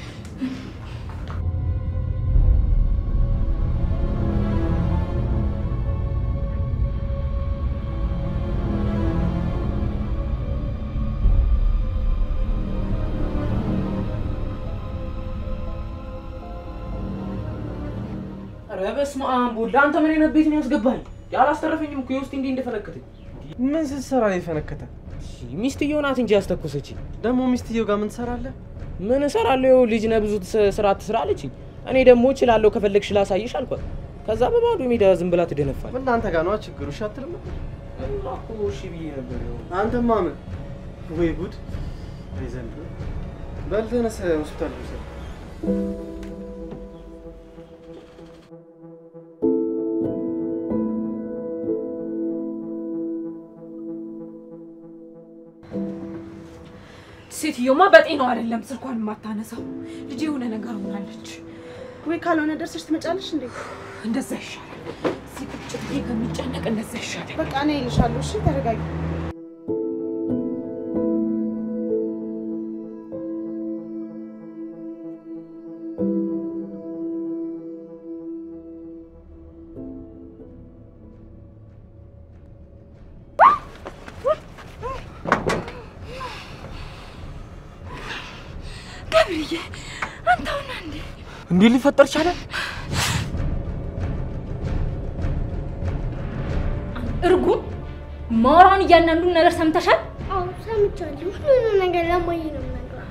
ኧረ በስመ አብ ወልድ፣ አንተ ምን አይነት ቤት ነው ያስገባል? ያላስተረፈኝም እኮ የውስጥ እንዲህ እንደፈነከተኝ። ምን ስትሰራ ነው የፈነከተ? ሚስትየው ናት እንጂ ያስተኮሰች። ደግሞ ሚስትየው ጋር ምን ትሰራለህ? ምን እሰራለሁ? ይኸው ልጅ ነህ ብዙ ትስ- ስራ ትስራ አለችኝ። እኔ ደግሞ እችላለሁ ከፈለግሽ ላሳይሽ አልኳት። ከዛ በባዶ ሜዳ ዝም ብላ ትደነፋል። ምን አንተ ጋር ነዋ ችግሩ። እሺ አትልም? እሺ ብዬ ነበር። ይኸው አንተማ ምን ወይ ጉድ! አይ ዘንድሮ በል ተነስ፣ ሆስፒታል ልውሰድ። ሴትዮማ በጤናው አይደለም ስልኳን የማታነሳው። ልጅ የሆነ ነገር ሆናለች። ወይ ካልሆነ ደርሰሽ ትመጫለሽ እንዴ? እንደዛ ይሻላል። እዚህ ቁጭ ብዬ ከሚጨነቅ እንደዛ ይሻላል። በቃ እኔ እልሻለሁ። እሺ ተረጋጊ። ገብርዬ፣ አንተ ሆነ እንዴ? እንዲህ ሊፈጠር ቻለ? እርጉም ማውራውን እያንዳንዱን ነገር ሰምተሻል? አዎ ሰምቻለሁ። ሁሉንም ነገር ለማየ ነው የምነግራት።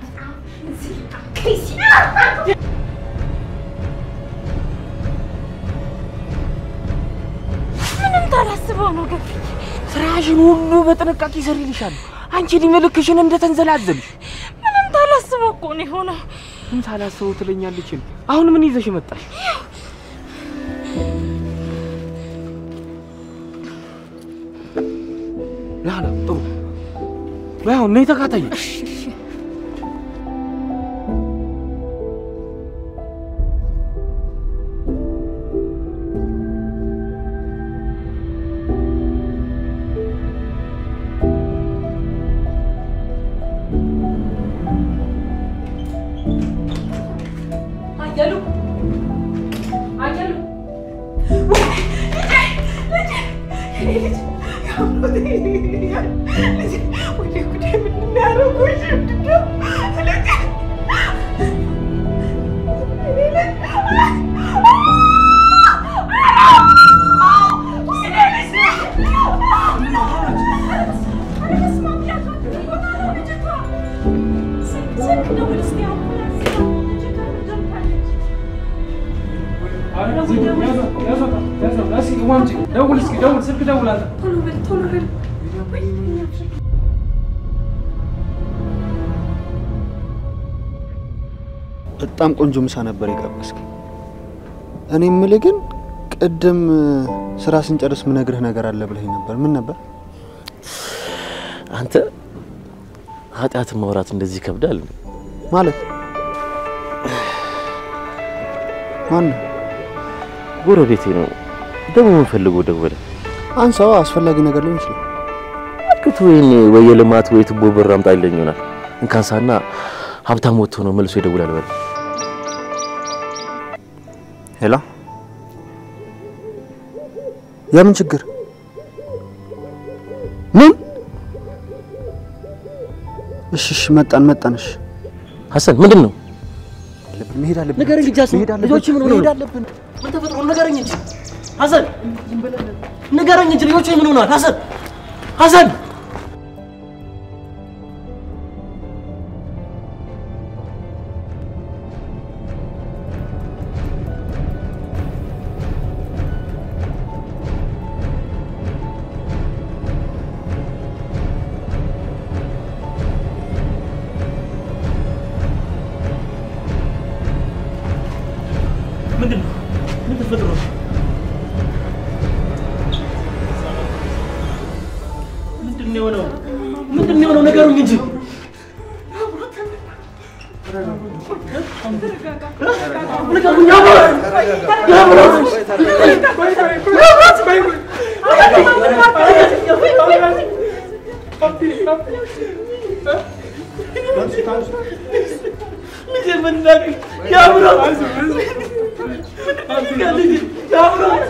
ምንም ታላስበው ነው ገብርዬ። ስራሽን ሁሉ በጥንቃቄ ይሰሪልሻል። አንቺ እድሜ ልክሽን እንደተንዘላዘልሽ ምንም ታላስበው እኮ ነው የሆነው። ምን ሳላስበው ትለኛለች። አሁን ምን ይዘሽ መጣሽ? ላላ ጥሩ ባይሆን ነይ ተካታይ። አየሉ አየሉ ደውል እስኪ ደውል፣ ስልክ ደውል አንተ። ቶሎ በል ቶሎ በል በጣም ቆንጆ ምሳ ነበር የጋበዝክ። እኔ የምልህ ግን ቅድም ስራ ስንጨርስ ምነግርህ ነገር አለ ብለኸኝ ነበር። ምን ነበር? አንተ ኃጢአትን ማውራት እንደዚህ ይከብዳል? ማለት ማን ነው? ጎረቤቴ ነው ደግሞ ምን ፈልጎ ደወለ? አንሳው፣ አስፈላጊ ነገር ሊሆን ይችላል። አልክቱ ወይኔ ወይ የልማት ወይ ቱቦ ብር አምጣ ይለኝ ይሆናል። እንካንሳና ሀብታም ወጥቶ ነው መልሶ ይደውላል። በል ሄሎ፣ የምን ችግር? ምን? እሺ፣ እሺ፣ መጣን መጣን። እሺ፣ ሀሰን ምንድን ነው? መሄድ አለብን። ንገረኝ እንጂ ሀሰን፣ መሄድ አለብን። ልጆች ምን ሆነው ነው? መሄድ አለብን። ምን ተፈጥሮ ነው? ንገረኝ እንጂ ሀሰን፣ ንገረኝ እንጂ ልጆች ምን ሆነዋል? ሀሰን ሀሰን የሚሆነው? ምንድን ነው የሚሆነው? ንገሩኝ እንጂ ንገሩኝ። አብሮት ልጄ መናገር የአብሮት የአብሮት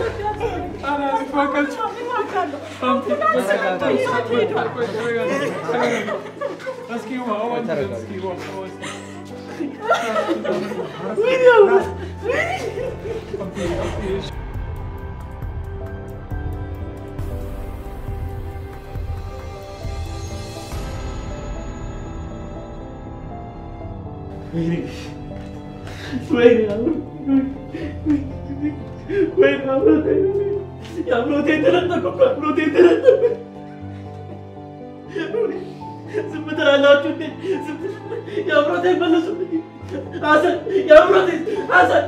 የአብሮቴ የተነጠቁ እኮ አብሮቴ የተነጠቁ ዝም ትላላችሁ እንዴ? ዝም የአብሮቴ መለሱልኝ። ሀሰን የአብሮቴ ሀሰን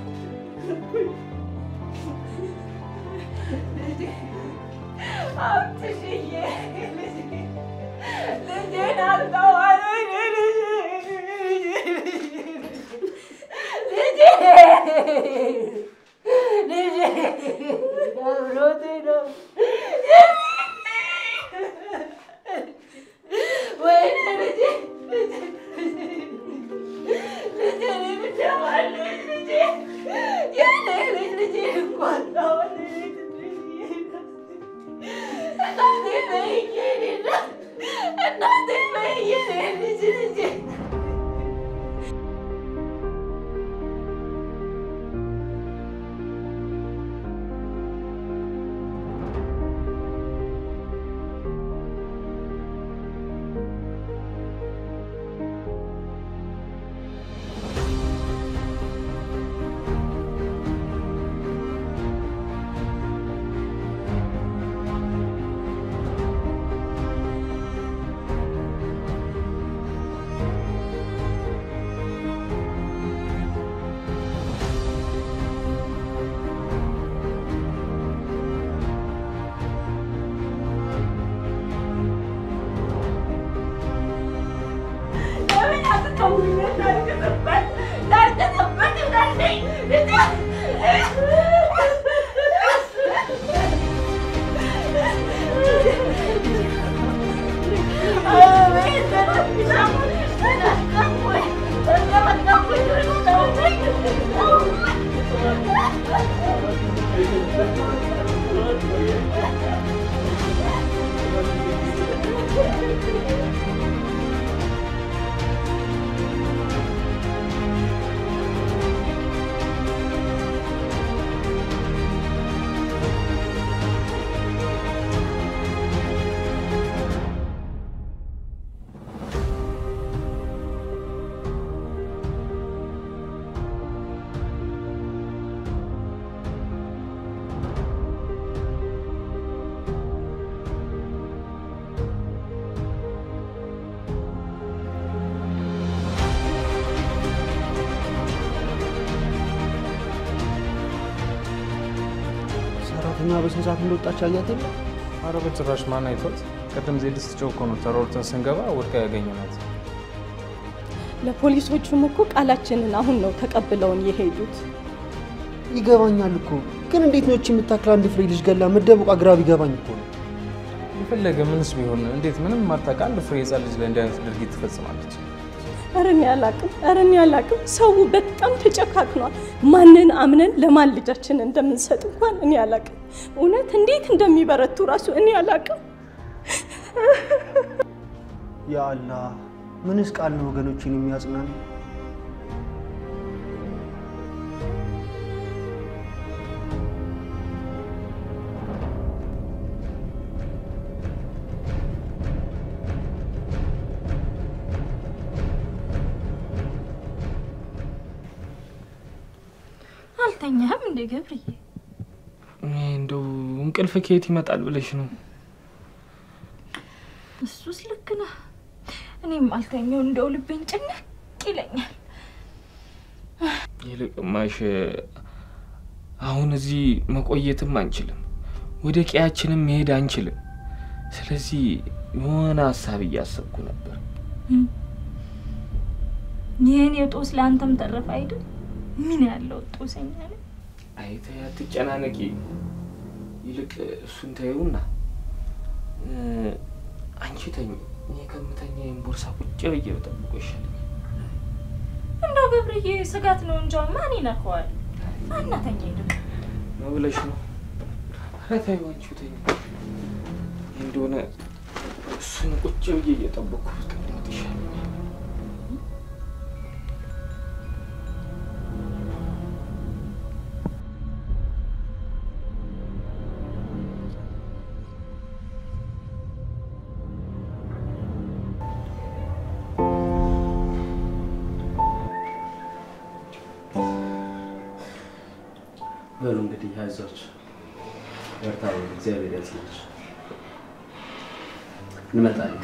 ሰራተኛ በስንት ሰዓት እንደወጣች አያት የለ አረ በጭራሽ ማን አይቶት? ቅድም ዜድ ስትጮህ እኮ ነው ተሯሩጠን ስንገባ ወድቃ ያገኘናት። ለፖሊሶቹም እኮ ቃላችንን አሁን ነው ተቀብለውን የሄዱት። ይገባኛል እኮ ግን እንዴት ነው እቺ የምታክል አንድ ፍሬ ልጅ ገላ መደበቋ ግራ ቢገባኝ እኮ ነው። የፈለገ ምንስ ቢሆን እንዴት ምንም ማታውቅ አንድ ፍሬ ህፃን ልጅ ላይ እንዲህ አይነት ድርጊት ትፈጽማለች? ኧረ እኔ አላቅም፣ ኧረ እኔ አላቅም። ሰው በጣም ተጨካክኗል። ማንን አምነን ለማን ልጃችን እንደምንሰጥ እንኳን እኔ አላቅም። እውነት እንዴት እንደሚበረቱ ራሱ እኔ አላቅም። ያ አላህ ምንስ ቃል ነው ወገኖችን የሚያጽናን? አልተኛህም እንዴ ገብርዬ? እኔ እንደው እንቅልፍ ከየት ይመጣል ብለሽ ነው? እሱስ ልክ ነህ። እኔም አልተኛው እንደው ልቤን ጭንቅ ይለኛል። ይልቅ ማሽ አሁን እዚህ መቆየትም አንችልም፣ ወደ ቀያችንም መሄድ አንችልም። ስለዚህ የሆነ ሀሳብ እያሰብኩ ነበር። ይህን የጦስ ለአንተም ተረፈ አይደል? ምን ያለው ጦሰኛ ነህ። አይ ተይ አትጨናነቂ። ይልቅ እሱን ተይውና እ፣ አንቺ ተኝ፣ እኔ ከምተኛ ይህን ቦርሳ ቁጭ ብዬ በጠብቆ ይሻለኛል። እንደው ገብርዬ ስጋት ነው እንጂ አሁን ማን ይነካዋል? አናተኛ ይልቅ ነው ብለሽ ነው? ኧረ ተይው አንቺው ተኝ። ይህ እንደሆነ እሱን ቁጭ ብዬ እየጠበቅኩ ብቀመጥ ይሻለኛል። በሉ እንግዲህ አይዟችሁ፣ በርታ፣ እግዚአብሔር ያጽናችሁ። እንመጣለን።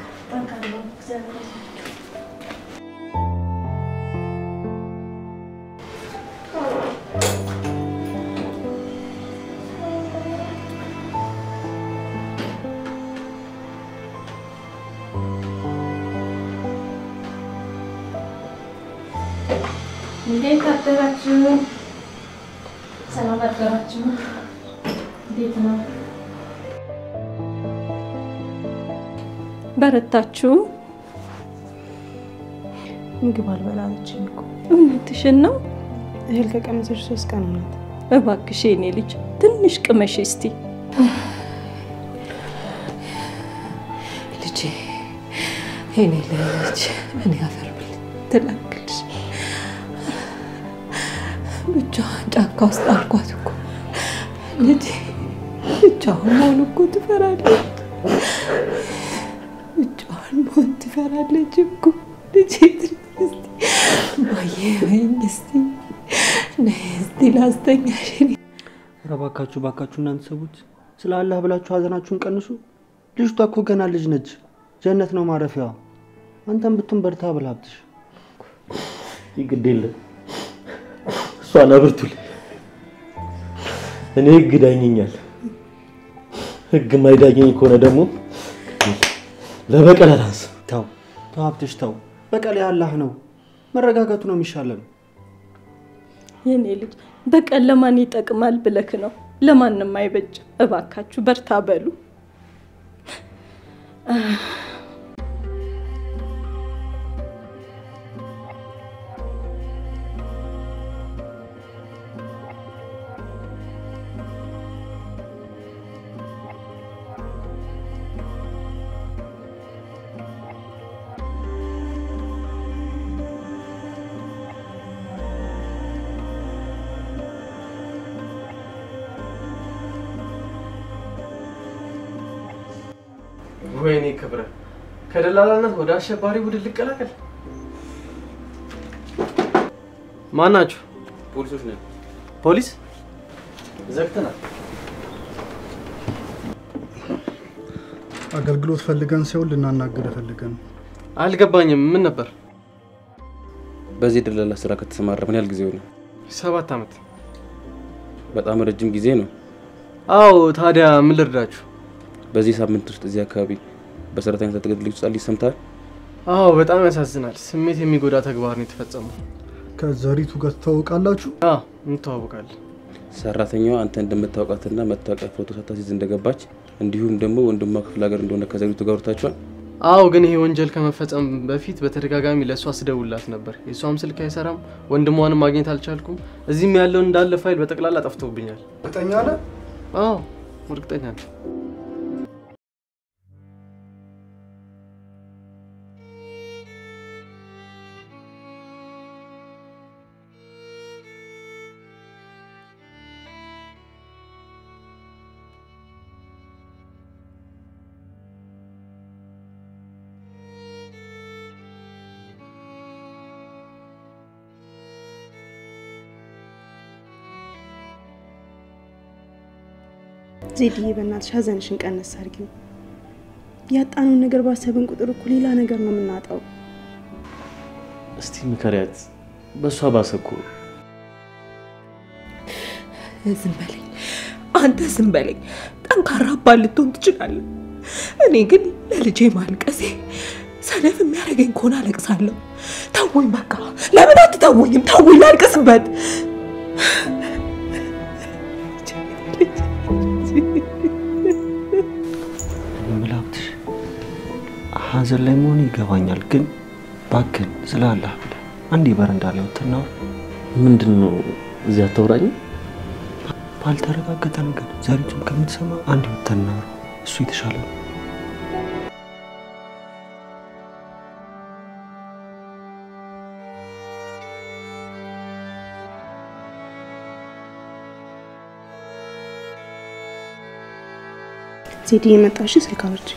እንዴት አደራችሁ? ሰላም አደራችሁ? እንዴት ነው? በረታችሁ? ምግብ አልበላለችም እኮ እውነትሽን ነው? እህል ከቀመሰች ሶስት ቀን ሆናት። እባክሽ የኔ ልጅ ትንሽ ቅመሽ እስቲ። ልጄ የኔ ልጅ እኔ አፈር ብል ትላክልሽ ብቻዋን ጫካ ውስጥ አልኳት እኮ ልጄ ብቻዋን መሆን እኮ ትፈራለች። ብቻዋን መሆን ትፈራለች እኮ ልጄ ትንሽ እስቲ ማየ በይኝ እስቲ ነይ እስቲ ላስተኛሽ እኔ ኧረ እባካችሁ እባካችሁ እናንተ ሰዎች ስለ አላህ ብላችሁ ሀዘናችሁን ቀንሱ። ልጅቷ እኮ ገና ልጅ ነች። ጀነት ነው ማረፊያዋ። አንተም ብትሆን በርታ ብላ ሀብትሽ ይግድ የለም እሷን አብርቱልኝ። እኔ ህግ ዳኘኛል። ህግ ማይዳኘኝ ከሆነ ደግሞ ለበቀል አላንስም። ተው ተው ሀብትሽ ተው። በቀል የአላህ ነው። መረጋጋቱ ነው የሚሻለን። የኔ ልጅ በቀል ለማን ይጠቅማል ብለክ ነው? ለማንም አይበጅም። እባካችሁ በርታ በሉ። ወይኔ ክብረ፣ ከደላላነት ወደ አሸባሪ ቡድን ልቀላቀል። ማን ናችሁ? ፖሊሶች ነን። ፖሊስ? ዘግተናል። አገልግሎት ፈልገን ሲሆን ልናናግር ፈልገን አልገባኝም። ምን ነበር? በዚህ ደላላ ስራ ከተሰማራ ምን ያህል ጊዜ ሆነ? ሰባት ዓመት። በጣም ረጅም ጊዜ ነው። አዎ። ታዲያ ምን ልርዳችሁ? በዚህ ሳምንት ውስጥ እዚህ አካባቢ በሰራተኛ ተገድሎ ህጻን ልጅ ሰምተሃል? አዎ፣ በጣም ያሳዝናል። ስሜት የሚጎዳ ተግባር ነው የተፈጸመው። ከዘሪቱ ጋር ትታወቃላችሁ? አዎ፣ እንተዋወቃለን። ሰራተኛዋ አንተ እንደምታውቃትና መታወቂያ ፎቶ ሳታስይዝ እንደገባች እንዲሁም ደግሞ ወንድሟ ክፍለ ሀገር እንደሆነ ከዘሪቱ ጋር ወርታችኋል? አዎ፣ ግን ይሄ ወንጀል ከመፈጸም በፊት በተደጋጋሚ ለእሷ ስደውላት ነበር። የእሷም ስልክ አይሰራም፣ ወንድሟንም ማግኘት አልቻልኩም። እዚህም ያለውን እንዳለ ፋይል በጠቅላላ ጠፍቶብኛል። እርግጠኛ ነህ? አዎ፣ እርግጠኛ ነኝ። ዜድዬ በእናትሽ ሀዘንሽን ቀነስ አድርጊው። ያጣነውን ነገር ባሰብን ቁጥር እኮ ሌላ ነገር ነው የምናጣው። እስቲ ምከሪያት። በእሷ ባሰ እኮ። ዝም በለኝ አንተ ዝም በለኝ። ጠንካራ አባት ልትሆን ትችላለህ። እኔ ግን ለልጄ ማልቀሴ ሰነፍ የሚያደርገኝ ከሆነ አለቅሳለሁ። ተውኝ በቃ። ለምን አትተውኝም? ተውኝ ላልቅስበት። ምላብትሽ ሀዘን ላይ መሆኑ ይገባኛል፣ ግን ባክን ስለ አላህ ብለህ አንዴ በረንዳ ላይ ወጥተና ምንድን ነው እዚህ አታውራኝ? ባልተረጋገጠ ነገር ዘሪቱን ከምትሰማ አንዴ ወጥተና እሱ የተሻለ ነው። ዜድ የመጣሽ ስልክ አውርጂ።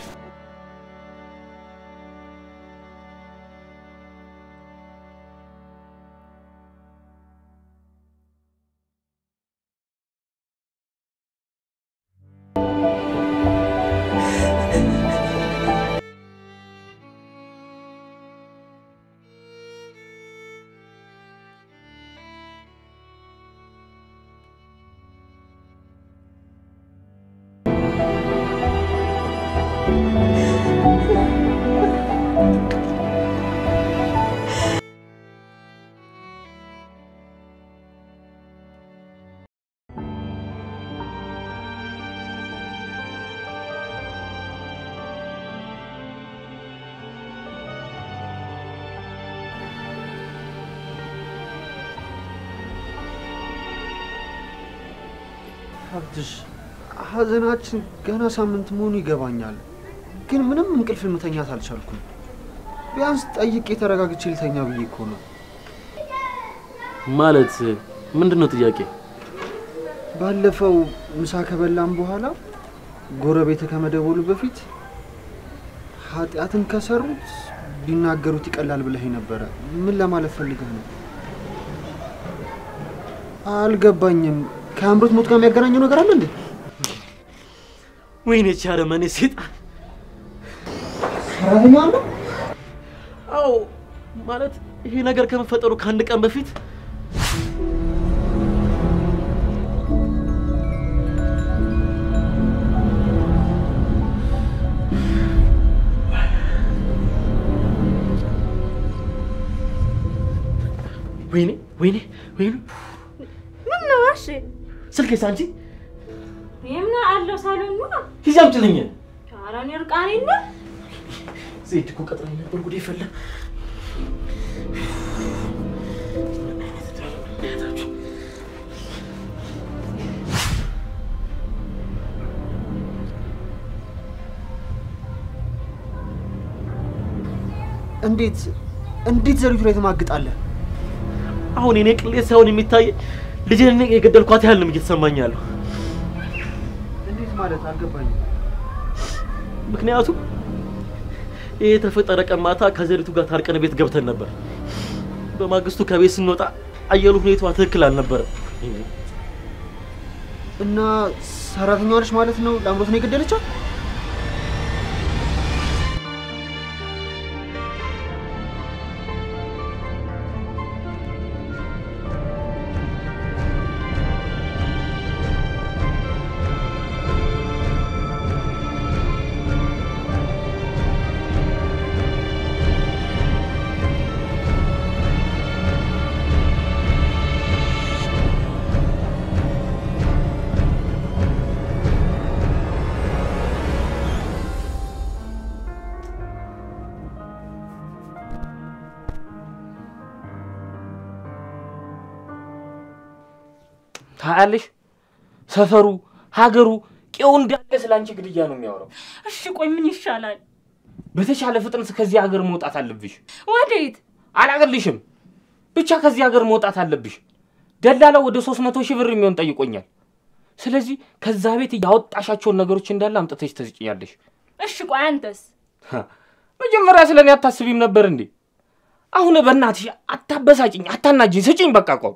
ሀብትሽ ሀዘናችን ገና ሳምንት መሆኑ ይገባኛል፣ ግን ምንም እንቅልፍ መተኛት አልቻልኩም። ቢያንስ ጠይቄ ተረጋግቼ ልተኛ ብዬ እኮ ነው። ማለት ምንድን ነው ጥያቄ? ባለፈው ምሳ ከበላም በኋላ ጎረቤት ከመደወሉ በፊት ኃጢአትን ከሰሩት ቢናገሩት ይቀላል ብለህ ነበረ። ምን ለማለት ፈልገህ ነው? አልገባኝም። ከአምሮት ሞት ጋር የሚያገናኘው ነገር አለ እንዴ? ወይኔ ቻለ መኔ ሴጣን ሰራተኛ አለ? አዎ፣ ማለት ይሄ ነገር ከመፈጠሩ ከአንድ ቀን በፊት ወይኔ ወይኔ ወይኔ ምን ነው እሺ? ስልኬስ አንቺ የምን አለው ሳሎን ነው? ሂጂ አምጪልኝ። ኧረ እኔ እርቃኔን ነው። ዜድ እኮ ቀጥራኝ ነበር። ጉዴ ፈላ። እንዴት እንዴት ዘሪቱ ላይ ትማግጣለህ? አሁን የኔ ቅሌት ሳይሆን የሚታይ ልጄን እኔ የገደልኳት ያህል ነው እየተሰማኝ ያለው። እንዴት ማለት አልገባኝም። ምክንያቱም ይህ የተፈጠረ ቀን ማታ ከዘሪቱ ጋር ታርቀን ቤት ገብተን ነበር። በማግስቱ ከቤት ስንወጣ አየሩ ሁኔታዋ ትክክል አልነበረም። እና ሰራተኛዋ ነች ማለት ነው ለአምሮት ነው የገደለቻት? ታያለሽ፣ ሰፈሩ፣ ሀገሩ፣ ቄው እንዳለ ስለ አንቺ ግድያ ነው የሚያወራው። እሺ ቆይ ምን ይሻላል? በተሻለ ፍጥነት ከዚህ ሀገር መውጣት አለብሽ። ወዴት? አላቅልሽም። ብቻ ከዚህ ሀገር መውጣት አለብሽ። ደላላው ወደ ሶስት መቶ ሺህ ብር የሚሆን ጠይቆኛል። ስለዚህ ከዛ ቤት ያወጣሻቸውን ነገሮች እንዳለ አምጥተሽ ትስጭኛለሽ። እሺ ቆይ አንተስ? ሀ፣ መጀመሪያ ስለ እኔ አታስቢም ነበር እንዴ? አሁን በእናትሽ አታበሳጭኝ፣ አታናጅኝ፣ ስጭኝ በቃ ቆም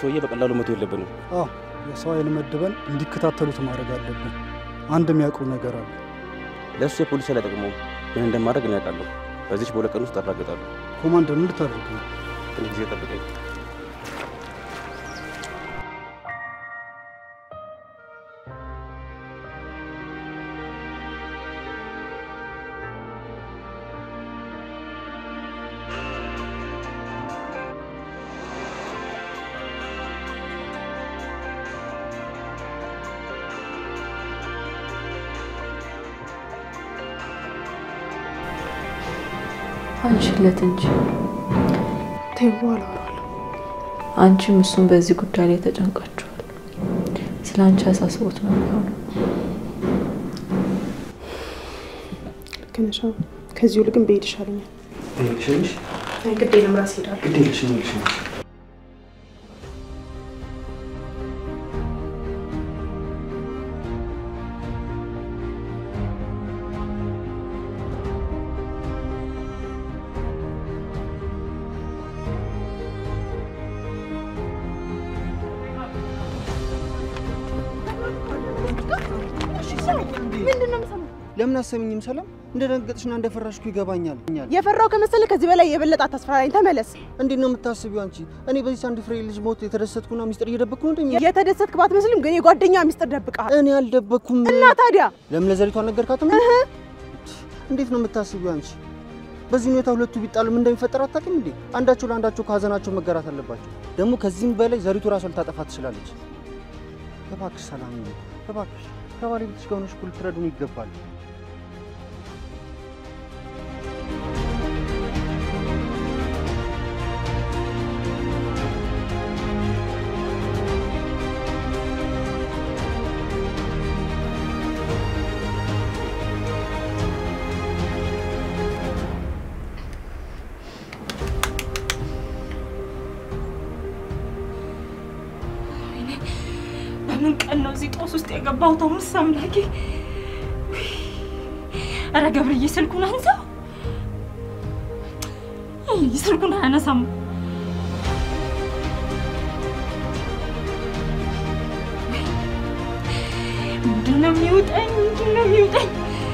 ሰውዬ በቀላሉ መቶ የለብንም። አዎ የሰው ኃይል መድበን እንዲከታተሉት ማድረግ አለብን። አንድ የሚያውቀው ነገር አለ። ለእሱ የፖሊስ ኃይል አይጠቅመውም። ምን እንደማድረግ እኔ አውቃለሁ። በዚች በሁለት ቀን ውስጥ አረጋግጣለሁ። ኮማንደር ምን ልታደርግ ነው? ትንሽ ጊዜ ጠብቀኝ። አንቺለት እንጂ ተይው፣ በኋላ አወራለሁ። አንቺም እሱም በዚህ ጉዳይ ላይ ተጨንቃችኋል። ስለ አንቺ አሳስቦት ነው የሚሆነው። ልክ ነሽ። አዎ። ከዚህ ይልቅ ግን ብሄድ ይሻለኛል። ትሄድሽልሽ? አይ ግድ የለም ራሴ እሄዳለሁ። ግድ የለሽም ይልሽ ምንድን ነው የምሰማው? ለምን አሰሚኝም? ሰላም እንደደነገጥሽና እንደፈራሽ እኮ ይገባኛል። የፈራው ከመሰለ ከዚህ በላይ የበለጠ አታስፈራራኝ። ተመለስ። እንዴት ነው የምታስቢው አንቺ? እኔ በዚህ አንድ ፍሬ ልጅ ሞት የተደሰትኩና ሚስጥር እየደበቅኩ ነው እንደሚ የተደሰትክ ባትመስልም ግን የጓደኛ ሚስጥር ደብቀሃል። እኔ አልደበቅኩም። እና ታዲያ ለምን ለዘሪቱ አልነገርካትም? እንዴት ነው የምታስቢው አንቺ? በዚህ ሁኔታ ሁለቱ ቢጣሉ ምን እንደሚፈጠር አታውቂም እንዴ? አንዳቸው ለአንዳቸው ከሀዘናቸው መጋራት አለባቸው። ደግሞ ከዚህም በላይ ዘሪቱ ራሷ ልታጠፋ ትችላለች። እባክሽ ሰላም፣ እባክሽ ከባለቤትሽ ጋር ሆነሽ እኮ ልትረዱን ይገባል። በምን ቀን ነው እዚህ ጦስ ውስጥ የገባሁት? አሁንስ አምላኬ! ኧረ ገብርዬ ስልኩን አንሳው! ይህ ስልኩን አያነሳም። ምንድን ነው የሚውጠኝ? ምንድን ነው የሚውጠኝ?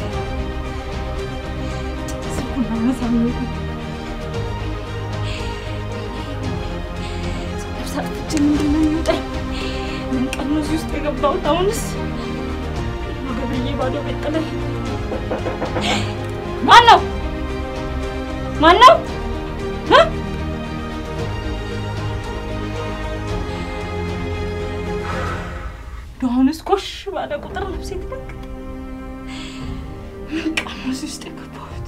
ስልኩን አያነሳም። ነፍስ አጥፍቼ ምንድን ነው የሚውጠኝ? ምን ቀን ነው እዚህ ውስጥ የገባሁት? አሁንስ ገብርዬ ባዶ ቤት ጥለኝ ማን ነው ማን ነው እ? አሁንስ ኮሽ ባለ ቁጥር ነፍሴ ትደነግጥ። ምን ቀን ነው እዚህ ውስጥ የገባሁት?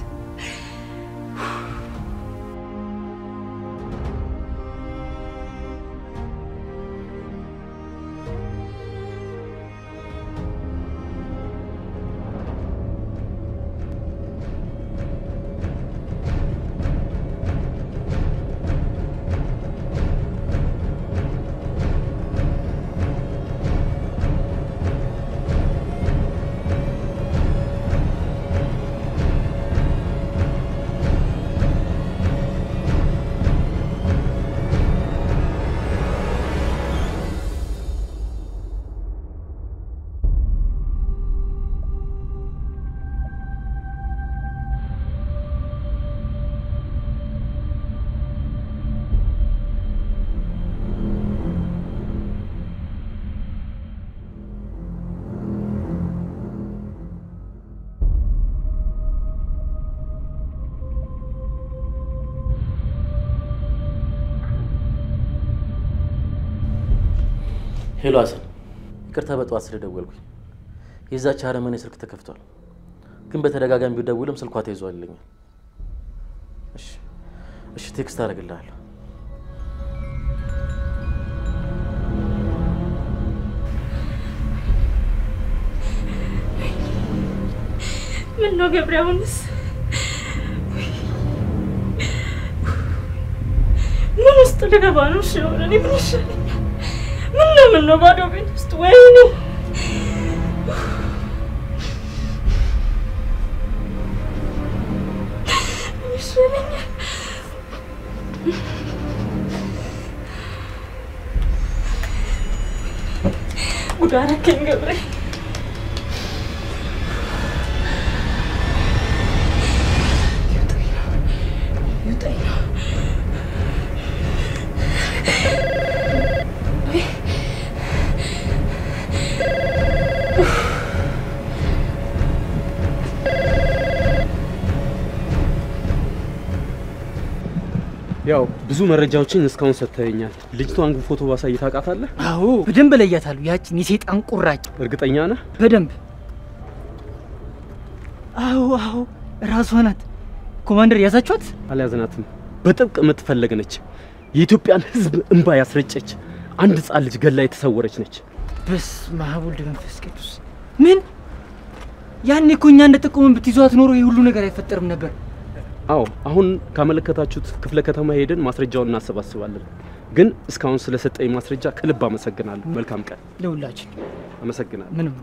ሄሎ ሀሰን፣ ይቅርታ በጠዋት ስለደወልኩኝ። የዛች አረመኔ ስልክ ተከፍቷል፣ ግን በተደጋጋሚ ቢደውልም ስልኳ ተይዟል ይለኛል። እሺ እሺ፣ ቴክስት አደርግልሃለሁ። ምን ነው ገብሬ? አሁንስ ምን ውስጥ ልገባ ነው? እሺ አሁን እኔ ምን ይሻለኛል? ምን ነው ምን ነው ባዶ ቤት ውስጥ ወይኔ ምን ይሻለኛል? ጉድ አደረከኝ ገብሬ። ያው ብዙ መረጃዎችን እስካሁን ሰጥተኸኛል። ልጅቷን ግን ፎቶ ባሳይ ታውቃታለህ? አዎ በደንብ እለያታለሁ። ያችን የሴጣን ቁራጭ እርግጠኛ ነህ? በደንብ አዎ አዎ፣ ራሷ ናት። ኮማንደር ያዛችኋት? አልያዝናትም። በጥብቅ የምትፈለግ ነች። የኢትዮጵያን ሕዝብ እንባ ያስረጨች አንድ ሕፃን ልጅ ገላ የተሰወረች ነች። በስመ አብ ወልድ መንፈስ ቅዱስ። ምን ያኔ እኮ እኛ እንደጠቆመን ብትይዟት ኖሮ ይህ ሁሉ ነገር አይፈጠርም ነበር። አዎ አሁን ካመለከታችሁት ክፍለ ከተማ ሄደን ማስረጃውን እናሰባስባለን። ግን እስካሁን ስለሰጠኝ ማስረጃ ከልብ አመሰግናለሁ። መልካም ቀን ለሁላችን። አመሰግናለሁ። ምንም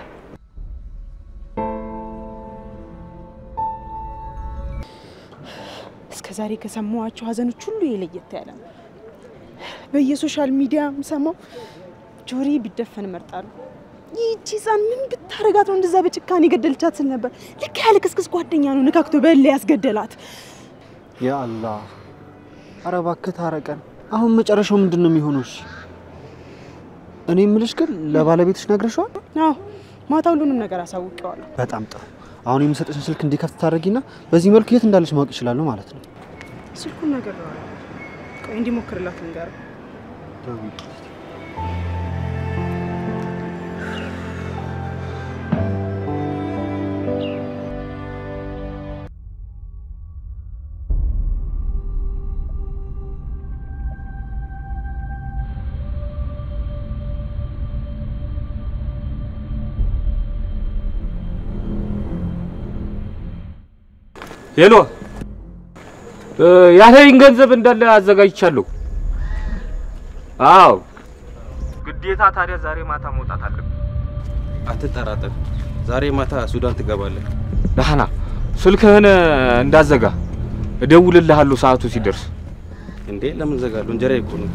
እስከ ዛሬ ከሰማኋቸው ሀዘኖች ሁሉ የለየት ያለ ነው። በየሶሻል ሚዲያ የምሰማው ጆሪ ቢደፈን እመርጣለሁ። ይህቺ ህፃን ምን ብታረጋት ነው እንደዛ በጭካኔ የገደልቻት ስል ነበር። ልክ ያለ ክስክስ ጓደኛ ነው ነካክቶ በላ ያስገደላት። ያ አላህ! ኧረ እባክህ ታረቀን። አሁን መጨረሻው ምንድን ነው የሚሆነው? እሺ እኔ የምልሽ ግን ለባለቤትሽ ነግረሽዋል? አዎ ማታ ሁሉንም ነገር አሳውቀዋለሁ። በጣም ጥሩ። አሁን የምሰጥሽን ስልክ እንዲከፍት ታደርጊና በዚህ መልኩ የት እንዳለች ማወቅ ይችላሉ ማለት ነው። ስልኩን ነገር ቆይ እንዲሞክርላት ንገረው። ሄሎ ያለኝ ገንዘብ እንዳለ አዘጋጅቻለሁ። አዎ ግዴታ ታዲያ ዛሬ ማታ መውጣት አለብን። አትጠራጠር፣ ዛሬ ማታ ሱዳን ትገባለህ። ደህና ስልክህን እንዳዘጋ እደውልልሃለሁ ሰዓቱ ሲደርስ። እንዴ ለምን ዘጋለሁ? እንጀራ እኮ ነው።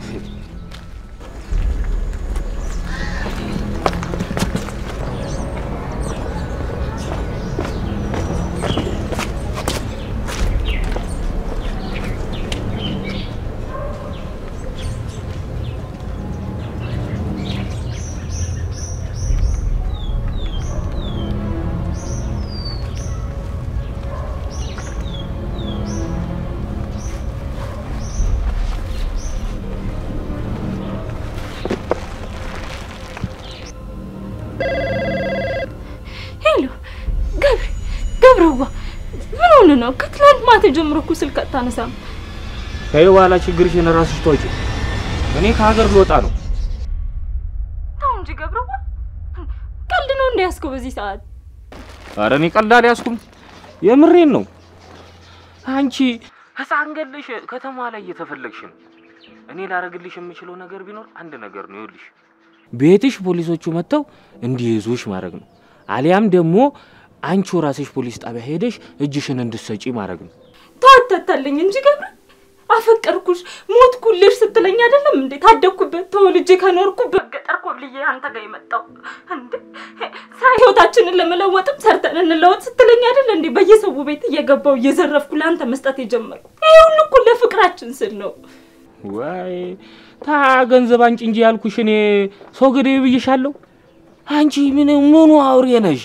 ሄሎ ገብሬ፣ ገብረዋ ምን ሆነ ነው? ከትላንት ማታ ጀምሮ እኮ ስልክ አታነሳም። ከዚህ በኋላ ችግርሽን ራስሽ ተወጪ። እኔ ከሀገር ልወጣ ነው። ተው እንጂ ገብረዋ፣ ቀልድ ነው እንዳያስከው በዚህ ሰዓት። ኧረ እኔ ቀልድ አልያዝኩም፣ የምሬን ነው። አንቺ ህፃን ገለሽ ከተማ ላይ እየተፈለግሽ ነው። እኔ ላረግልሽ የምችለው ነገር ቢኖር አንድ ነገር ነው። ይኸውልሽ ቤትሽ ፖሊሶቹ መጥተው እንዲይዙሽ ማድረግ ነው። አሊያም ደግሞ አንቺው ራስሽ ፖሊስ ጣቢያ ሄደሽ እጅሽን እንድትሰጪ ማድረግ ነው። ታታታለኝ እንጂ ገብረ፣ አፈቀርኩሽ ሞትኩልሽ ስትለኝ አይደለም እንዴ ታደግኩበት ተወልጄ ከኖርኩበት ገጠር ኮብልዬ አንተ ጋር የመጣው እንዴ ሳይ ህይወታችንን ለመለወጥም ሰርተን እንለወጥ ስትለኝ አይደል እንዴ በየሰው ቤት እየገባው እየዘረፍኩ ለአንተ መስጠት የጀመርኩ። ይሄ ሁሉ እኮ ለፍቅራችን ስል ነው። ወይ ታ ገንዘብ አንጭ እንጂ ያልኩሽ እኔ ሰው ገዴ ብዬሻለሁ። አንቺ ምን ምኑ አውሬ ነሽ?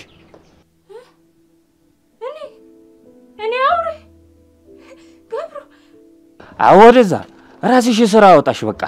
እኔ እኔ አውሬ ገብሩ አዎ ወደዛ ራስሽ ስራ አወጣሽ በቃ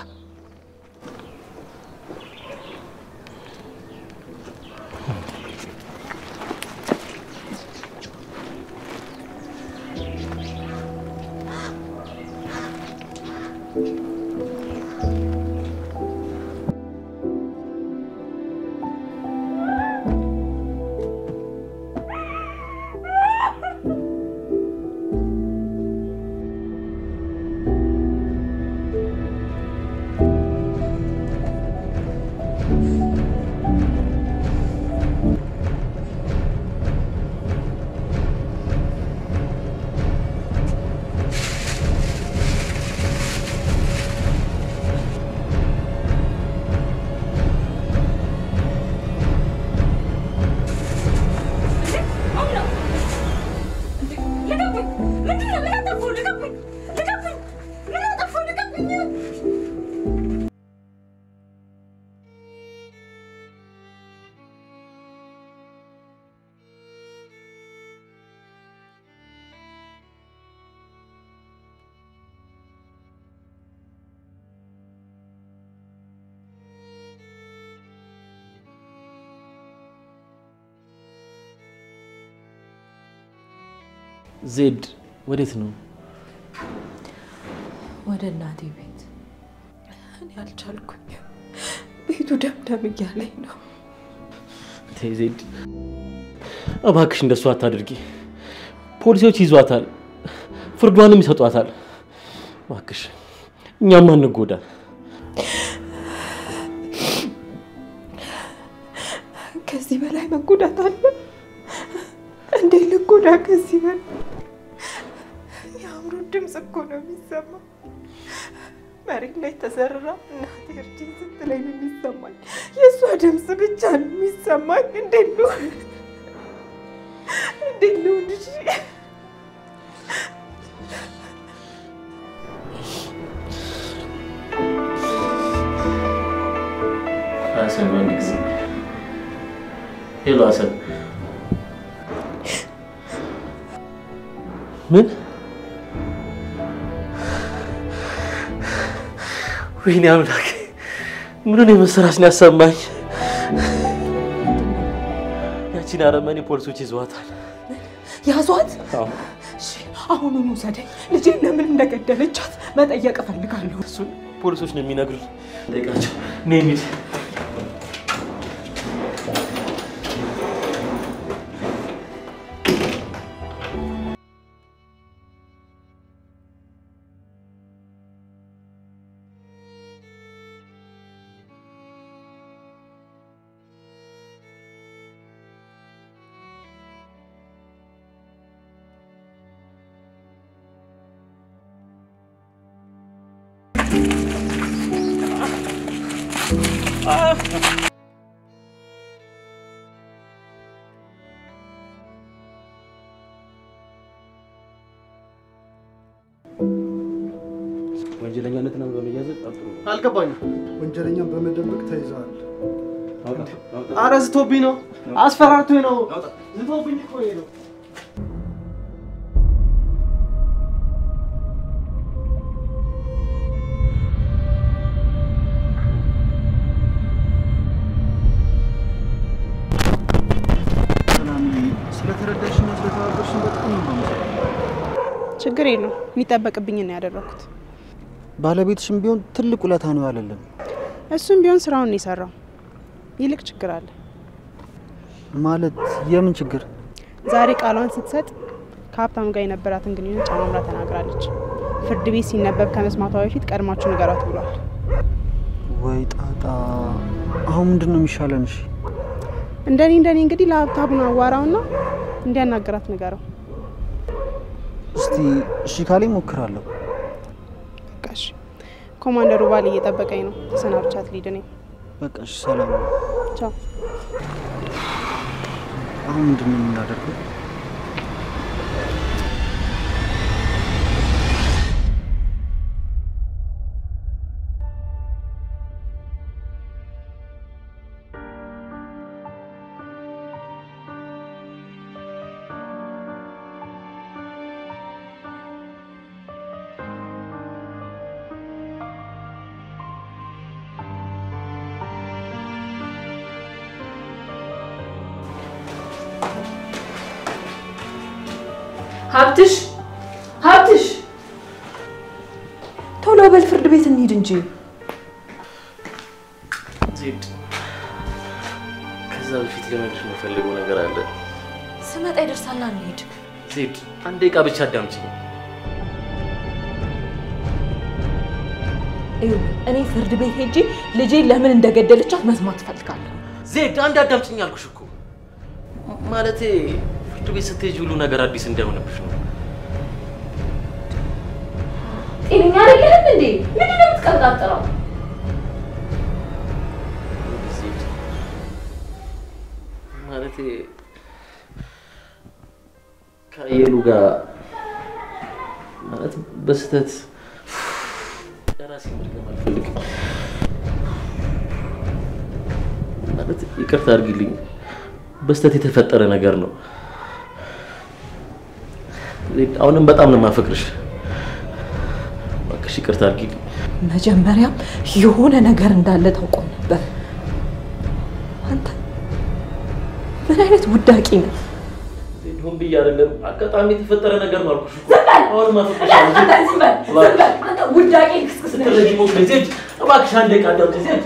ዜድ ወዴት ነው? ወደ እናቴ ቤት። እኔ አልቻልኩኝ። ቤቱ ደምደም እያለኝ ነው። ተይ ዜድ፣ እባክሽ እንደሱ አታድርጊ። ፖሊሶች ይዟታል፣ ፍርዷንም ይሰጧታል። እባክሽ እኛም አንጎዳ። ከዚህ በላይ መጎዳት አለ? እንዴት ልጎዳ ከዚህ በላይ? የአእምሮ ድምፅ እኮ ነው የሚሰማ። መሬት ላይ ተዘርራ እናቴ እርጅኝ ስትለኝ ነው የሚሰማኝ። የእሷ ድምፅ ብቻ ነው የሚሰማኝ። እንዴት ነው እንዴት ነው ልጅ ሀሰን በአንድ ጊዜ ሄሎ፣ ሀሰን ምን? ወይኔ አምላክ፣ ምኑን የመሰራች ነው ያሰማኝ። ያቺን አረመኔ ፖሊሶች ይዘዋታል። ያዟት? አዎ፣ እሺ፣ አሁኑኑ ውሰደኝ። ልጄን ለምን እንደገደለቻት መጠየቅ እፈልጋለሁ። እሱን ፖሊሶች ነው የሚነግሩኝ። ጠይቃቸው። ነይ እንሂድ። ወንጀለኛነትን በመያዝ ጠርጥሩ። አልገባኝም። ወንጀለኛን በመደበቅ ተይዘዋል። አረ ዝቶብኝ ነው፣ አስፈራርቶኝ ነው። ዝቶብኝ እኮ ይሄ ነው። ሰላምዬ፣ ስለተረዳሽና ስለተባበርሽን በጣም ነው የማመሰግነው። ችግር የለው የሚጠበቅብኝ ነው ያደረኩት። ባለቤትሽም ቢሆን ትልቅ ውለታ ነው ያለልን። እሱም ቢሆን ስራውን ነው የሰራው። ይልቅ ችግር አለ። ማለት የምን ችግር? ዛሬ ቃሏን ስትሰጥ ከሀብታሙ ጋር የነበራትን ግንኙነት ጨማምራ ተናግራለች። ፍርድ ቤት ሲነበብ ከመስማቷ በፊት ቀድማችሁ ንገሯት ብሏል። ወይ ጣጣ! አሁን ምንድን ነው የሚሻለን? እሺ እንደኔ እንደኔ እንግዲህ ለሀብታሙን አዋራውና እንዲያናገራት ንገረው። እስቲ እሺ ካለኝ ሞክራለሁ። በቃ እሺ። ኮማንደሩ ባል እየጠበቀኝ ነው። ተሰናብቻት ልሂድ እኔ። በቃ እሺ፣ ሰላም ነው። ቻው። አሁን ምንድን ነው የምናደርገው? ሀብትሽ ሀብትሽ፣ ቶሎ በል ፍርድ ቤት እንሂድ እንጂ። ዜድ፣ ከዛ በፊት ልነግርሽ የምፈልገው ነገር አለ። ስመጣ ይደርሳልና እንሂድ። ዜድ፣ አንድ ደቂቃ ብቻ አዳምጪኝ። ይኸውልህ እኔ ፍርድ ቤት ሄጄ ልጄን ለምን እንደገደለቻት መስማት እፈልጋለሁ። ዜድ፣ አንድ አዳምጪኝ አልኩሽ እኮ። ማለቴ ፍርድ ቤት ስትሄጂ ሁሉ ነገር አዲስ እንዳይሆንብሽ ነው። ጤነኛ አይደለህም እንዴ? ምንድን ነው የምትቀብጣጥረው? ዜድ፣ ማለቴ ከአየሉ ጋር ማለት በስህተት ለራሴ መድገም አልፈልግም። ማለት ይቅርታ አድርጊልኝ፣ በስህተት የተፈጠረ ነገር ነው። ዜድ፣ አሁንም በጣም ነው የማፈቅርሽ። እባክሽ ይቅርታ አድርጊልኝ። መጀመሪያም የሆነ ነገር እንዳለ ታውቆ ነበር። አንተ ምን አይነት ውዳቂ ነህ? ሆን ብዬ አይደለም፣ አጋጣሚ የተፈጠረ ነገር ነው አልኩሽ እኮ። አሁንም ዝም በል፣ ዝም በል፣ ዝም በል። አንተ ውዳቄ ክስክስ ነህ። ስትረጂ ሞክሪ። ዜድ እባክሽ አንድ ደቂቃ አዳምጪ። ዜድ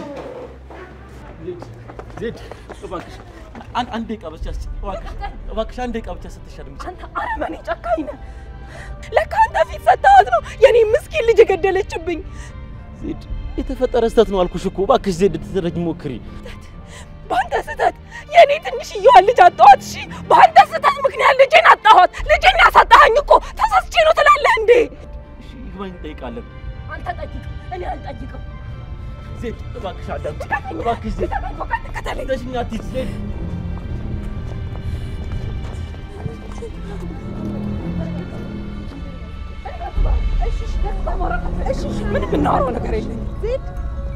ዜድ እባክሽ አንድ አንድ ደቂቃ ብቻ እስኪ እባክሽ እባክሽ አንድ ደቂቃ ብቻ ስትሽ አድምጪ። አንተ አረመኔ ጨካኝ ነህ። ለካ አንተ ፊት ሰጥተሃት ነው የኔ ምስኪን ልጅ የገደለችብኝ። ዜድ የተፈጠረ ስህተት ነው አልኩሽ እኮ። እባክሽ ዜድ ትረጂ ሞክሪ። በአንተ ስህተት የኔ ትንሽዬዋን ልጅ አጣኋት። እሺ፣ በአንተ ስህተት ምክንያት ልጄን አጣኋት። ልጄን ያሳጣኸኝ እኮ ተሳስቼ ነው ትላለህ እንዴ? እሺ ይግባኝ እንጠይቃለን። አንተ ጠይቅ፣ እኔ አልጠይቅም። ዜድ እባክሽ አዳምጪ። እባክሽ ዜድ ተሽኛ አትሂጂ ዜድ እሺ፣ እሺ፣ ምንም የምናወራው ነገር የለኝም ዜድ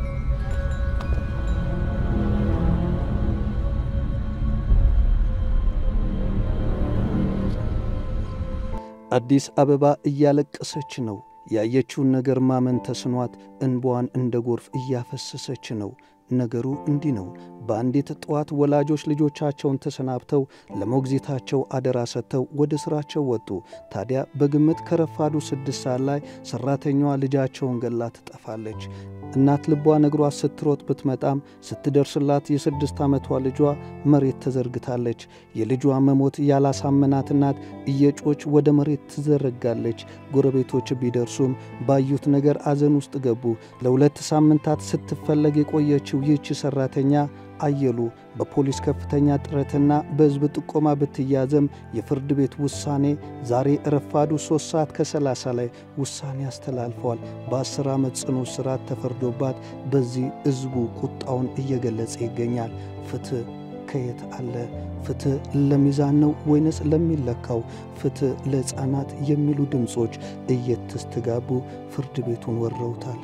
አዲስ አበባ እያለቀሰች ነው። ያየችውን ነገር ማመን ተስኗት እንባዋን እንደ ጎርፍ እያፈሰሰች ነው። ነገሩ እንዲህ ነው። በአንዲት ጠዋት ወላጆች ልጆቻቸውን ተሰናብተው ለሞግዚታቸው አደራ ሰጥተው ወደ ሥራቸው ወጡ። ታዲያ በግምት ከረፋዱ ስድስት ሰዓት ላይ ሠራተኛዋ ልጃቸውን ገላ ትጠፋለች። እናት ልቧ ነግሯት ስትሮጥ ብትመጣም ስትደርስላት የስድስት ዓመቷ ልጇ መሬት ተዘርግታለች። የልጇ መሞት ያላሳመናት እናት እየጮች ወደ መሬት ትዘረጋለች። ጎረቤቶች ቢደርሱም ባዩት ነገር አዘን ውስጥ ገቡ። ለሁለት ሳምንታት ስትፈለግ የቆየችው ይህች ሠራተኛ አየሉ በፖሊስ ከፍተኛ ጥረትና በሕዝብ ጥቆማ ብትያዘም የፍርድ ቤት ውሳኔ ዛሬ ረፋዱ ሦስት ሰዓት ከሰላሳ ላይ ውሳኔ አስተላልፈዋል። በአስር ዓመት ጽኑ እስራት ተፈርዶባት በዚህ ሕዝቡ ቁጣውን እየገለጸ ይገኛል። ፍትሕ ከየት አለ? ፍትሕ ለሚዛን ነው ወይንስ ለሚለካው? ፍትሕ ለሕፃናት የሚሉ ድምፆች እየተስተጋቡ ፍርድ ቤቱን ወረውታል።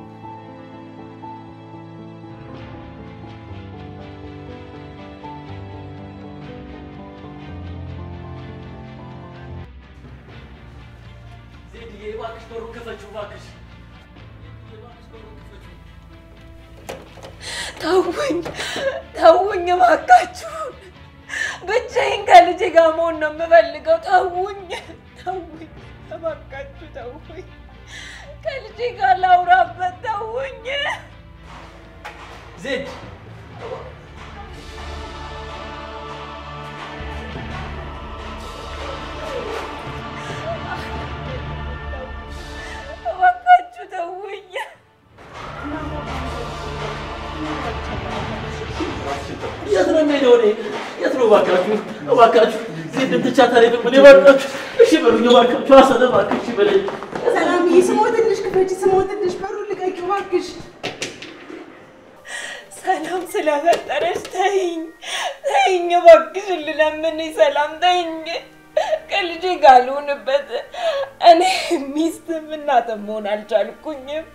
ዜድዬ እባክሽ በሩን ክፈችው እባክሽ። ተውኝ፣ ተውኝ እባካችሁ። ብቻዬን ከልጄ ጋር መሆን ነው የምፈልገው። ተውኝ፣ ተውኝ፣ እባካችሁ ተውኝ። ከልጄ ጋር ላውራበት። ተውኝ። ዜድ እባካችሁ ተውኝ። የት ነው የምሄደው እኔ? የት ነው እባካችሁ? እባካችሁ ዜድን ትቻት አልሄድም እኔ እባካችሁ። እሺ በሉኝ እባካችሁ። ሀሰን እባክህ እሺ በለኝ። ሰላምዬ፣ ስሞትልሽ ክፈች፣ ስሞትልሽ በሩን ልቀቂው እባክሽ። ሰላም ስለፈጠረች ተይኝ፣ ተይኝ እባክሽ፣ ልለምንሽ ሰላም ተይኝ። ከልጄ ጋር ልሁንበት። እኔ ሚስትም እናትም መሆን አልቻልኩኝም።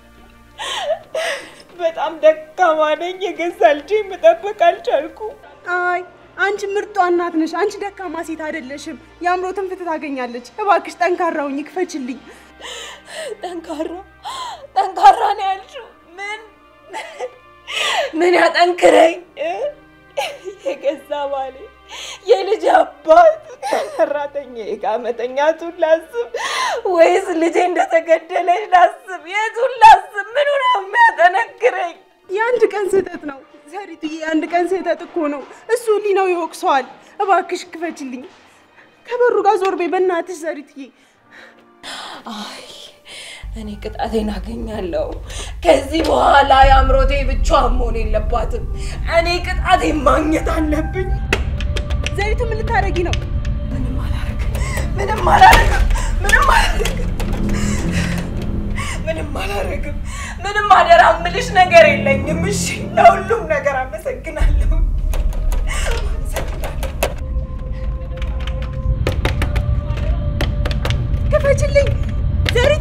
በጣም ደካማ ነኝ። የገዛ ልጄ መጠበቅ አልቻልኩም። አይ አንቺ ምርጧ እናት ነሽ። አንቺ ደካማ ሴት አይደለሽም። የአእምሮትን ፍትህ ታገኛለች። እባክሽ ጠንካራውኝ ክፈችልኝ። ጠንካራ ጠንካራ ነው ያልሽው? ምን ምን ያጠንክረኝ? የገዛ ባሌ የልጅ አባት ሰራተኛ ጋር መተኛቱን ላስብ ወይስ ልጄ እንደተገደለች ላስብ? የቱን ላስብ? ምኑ ነው የሚያጠነክረኝ? የአንድ ቀን ስህተት ነው ዘሪቱዬ፣ የአንድ ቀን ስህተት እኮ ነው። እሱ ሊናው ይወቅሰዋል። እባክሽ ክፈችልኝ። ከበሩ ጋር ዞር በይ በእናትሽ ዘሪቱዬ። አይ እኔ ቅጣቴን አገኛለሁ። ከዚህ በኋላ የአምሮቴ ብቻዋን መሆን የለባትም። እኔ ቅጣቴን ማግኘት አለብኝ። ዘሪቱ ምን ልታደርጊ ነው? ምንም አላረግም፣ ምንም አላረግም፣ ምንም አላረግም፣ ምንም አላረግም። ምንም አደራ ምልሽ ነገር የለኝም። እሺ፣ ለሁሉም ነገር አመሰግናለሁ። ክፈችልኝ ዘሪቱ።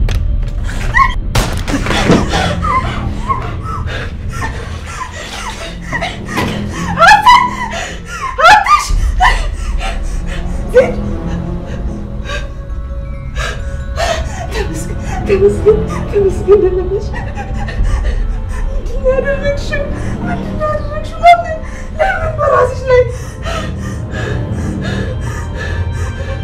ተመስገን ተመስገን ደለለሽ። ምንድን ነው ያደረግሽው? ምንድን ነው ያደረግሽው? ለምን ለምን በራስሽ ላይ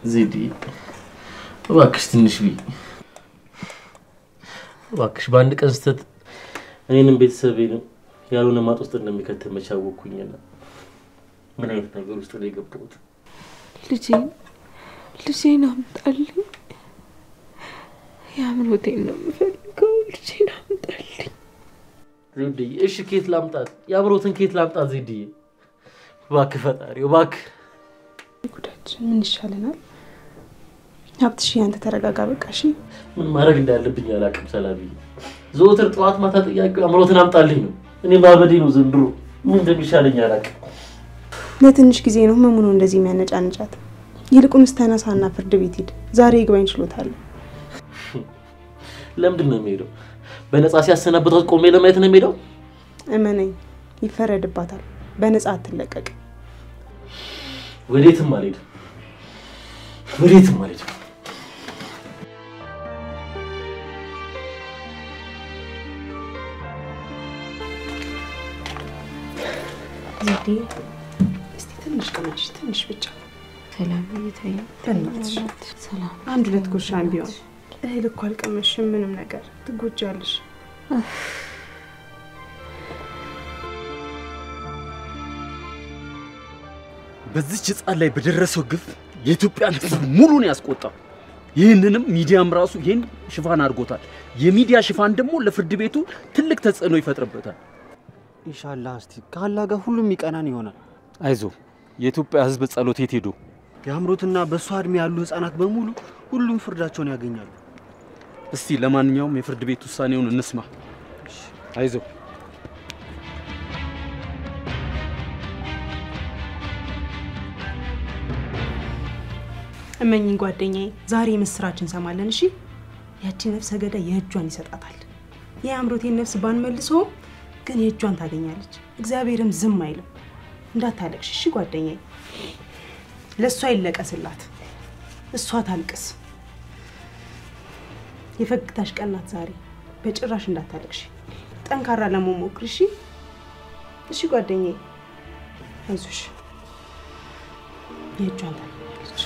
ዜዲ እባክሽ ትንሽ ብይ እባክሽ። በአንድ ቀን ስህተት እኔንም ቤተሰቤንም ያልሆነ ማጥ ውስጥ እንደሚከተል መቼ አወቅኩኝና ምን አይነት ነገር ውስጥ ነው የገባሁት? ልጄን ልጄን አምጣልኝ። የአምሮቴን ነው የምፈልገው። ልጄን አምጣልኝ። ዜድዬ እሺ፣ ኬት ላምጣት? የአምሮትን ኬት ላምጣት? ዜድዬ እባክህ ፈጣሪ እባክህ። ጉዳችን ምን ይሻለናል? ሀብትሽ ያንተ ተረጋጋ፣ በቃ እሺ። ምን ማድረግ እንዳለብኝ አላውቅም። ሰላምዬ ዘወትር ጠዋት ማታ ጥያቄው አምሮትን አምጣልኝ ነው። እኔ ማበዴ ነው ዘንድሮ። ምን እንደሚሻለኝ አላውቅም። ለትንሽ ጊዜ ነው ህመሙ ነው እንደዚህ የሚያነጫንጫት። ይልቁንስ ተነሳና ፍርድ ቤት ሂድ። ዛሬ ይግባኝ ችሎታል። ለምንድን ነው የሚሄደው? በነፃ ሲያሰናብታት ቆሜ ለማየት ነው የሚሄደው? እመነኝ፣ ይፈረድባታል። በነፃ አትለቀቅ። ወዴትም አልሄድም፣ ወዴትም አልሄድም። ዜዴ፣ እስቲ ትንሽ ቅመሽ፣ ትንሽ ብቻ። ሰላም እየታየ በእናትሽ ሰላም አንድ ሁለት ጉርሻም ቢሆን እህል እኮ አልቀመሽም፣ ምንም ነገር ትጎጃለሽ። በዚች ህፃን ላይ በደረሰው ግፍ የኢትዮጵያን ህዝብ ሙሉን ያስቆጣው። ይህንንም ሚዲያም ራሱ ይህን ሽፋን አድርጎታል። የሚዲያ ሽፋን ደግሞ ለፍርድ ቤቱ ትልቅ ተጽዕኖ ይፈጥርበታል። ኢንሻላህ እስቲ ከአላህ ጋር ሁሉም ይቀናን ይሆናል። አይዞ የኢትዮጵያ ህዝብ ጸሎት የት ሄዶ የአምሮትና በእሷ እድሜ ያሉ ህፃናት በሙሉ ሁሉም ፍርዳቸውን ያገኛሉ። እስቲ ለማንኛውም የፍርድ ቤት ውሳኔውን እንስማ። አይዞ እመኝኝ ጓደኛዬ፣ ዛሬ ምስራች እንሰማለን። እሺ፣ ያቺ ነፍሰ ገዳይ የእጇን ይሰጣታል። የአምሮቴን ነፍስ ባንመልሰውም ግን የእጇን ታገኛለች። እግዚአብሔርም ዝም አይልም። እንዳታለቅሽ እሺ ጓደኛዬ። ለእሷ ይለቀስላት፣ እሷ ታልቅስ። የፈገግታሽ ቀን ናት ዛሬ። በጭራሽ እንዳታለቅሽ፣ ጠንካራ ለመሞክር እሺ። እሺ ጓደኛዬ፣ አይዞሽ፣ የእጇን ታገኛለች።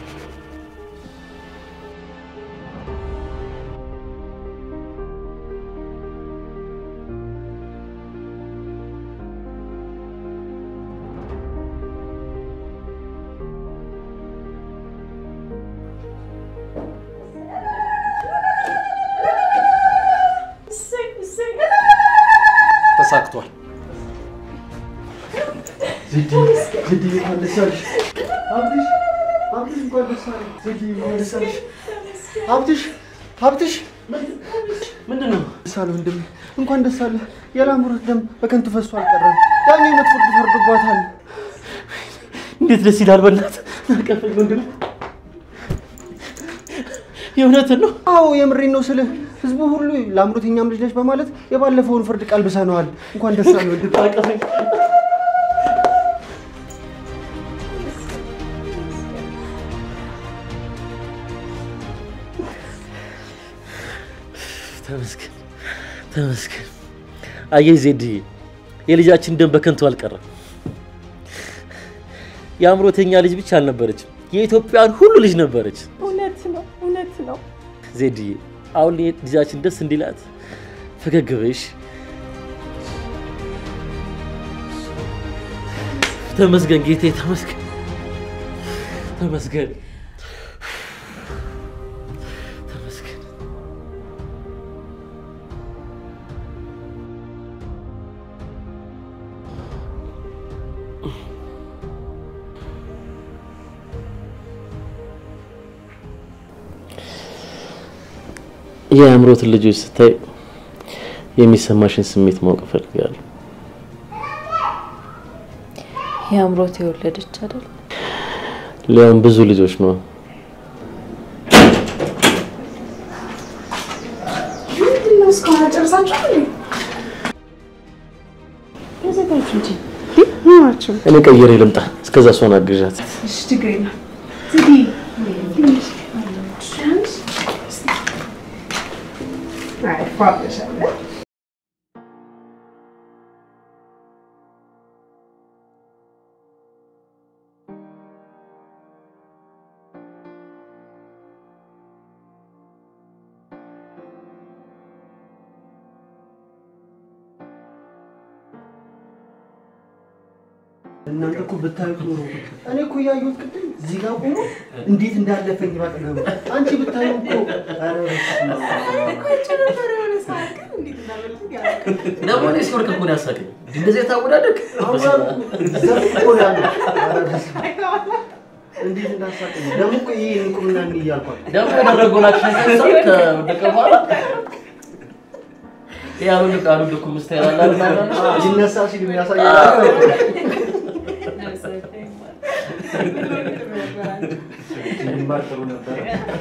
ተሳክቷል። ሀብትሽ ሀብትሽ ምንድን ነው? ደስ አለህ ወንድሜ፣ እንኳን ደስ አለህ። የላምሮት ደም በከንቱ ፈሶ አልቀረም። ዳኛ ሞት ፍርድ ፈርዶባታል። እንዴት ደስ ይላል! በእናትህ አቀፈኝ ወንድሜ። የእውነትን ነው? አዎ የምሬን ነው ስልህ ህዝቡ ሁሉ ለአምሮት የኛም ልጅ ነች በማለት የባለፈውን ፍርድ ቀልብሰነዋል። እንኳን ደስ አለህ ወንድሜ። አቀፈኝ። ተመስገን ተመስገን። አየህ ዜድዬ፣ የልጃችን ደም በከንቱ አልቀረም። የአእምሮተኛ ልጅ ብቻ አልነበረችም፣ የኢትዮጵያን ሁሉ ልጅ ነበረች። እውነት ነው፣ እውነት ነው። ዜድዬ፣ አሁን ልጃችን ደስ እንዲላት ፈገግ በይሽ። ተመስገን ጌቴ፣ ተመስገን ተመስገን ተመስገን። የአእምሮትን ልጆች ስታይ የሚሰማሽን ስሜት ማወቅ እፈልጋለሁ። የአእምሮት የወለደች አይደል? ሊያም ብዙ ልጆች ነው። ምንድን ነው እስካሁን አልጨረሳችሁም እንዴ? ተዘጋጁ እንጂ ምን ናቸው? እኔ ቀይሬ ልምጣ። እስከዛ እሷን አግዣት። እሺ ችግር የለም። ዝጊ አይ ፏብለሻለ እናንተ እኮ ብታዩት ኖሮ እኔ እኮ እያየሁት ቅድም እዚህ ጋር ቆሞ እንዴት እንዳለፈኝ ባጠገቡ አንቺ ብታዩ እኮ ኧረ በስመ አብ። ደግሞ እኔ ሲወርቅ እኮ ነው ያሳቀኝ። እንደዚህ የታወዳደቅ ዘፍ እኮ ነው ያለው። ኧረ በስመ አብ። እንዴት እንዳሳቀኝ ደግሞ እኮ ይሄ እንቁምና እንዲህ እያልኳት ደግሞ ያደረገውን አክሽን ከሰው ከወደቀ በኋላ ያሉ ልክ አሉ ልኩ ምስታይል አለ አይደል? ሊነሳ ሲል የሚያሳየው ቢማር ጥሩ ነበረ።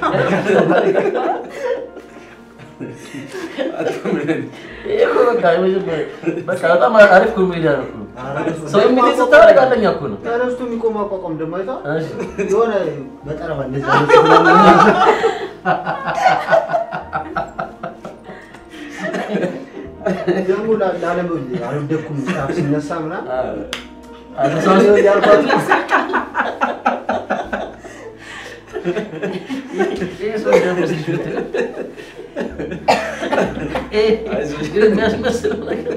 ይሄ እኮ በቃ የመጀመሪያ በቃ በጣም አሪፍ ኮሜዲያ ነው እኮ። ሰው የሚል ስታደርግ አለኛ እኮ ነው። ተነስቶ የሚቆም አቋቋም ደግሞ አይታ እሺ። የሆነ በጠረባ እንደዚህ አይነት ምናምን ደግሞ ላ- ላለም አልወደኩም ጫፍ ሲነሳ ምናምን አነሳው ያልኳት ይሄ ሰው ደግሞ ሲሹት ይሄ ግን የሚያስመስለው ነገር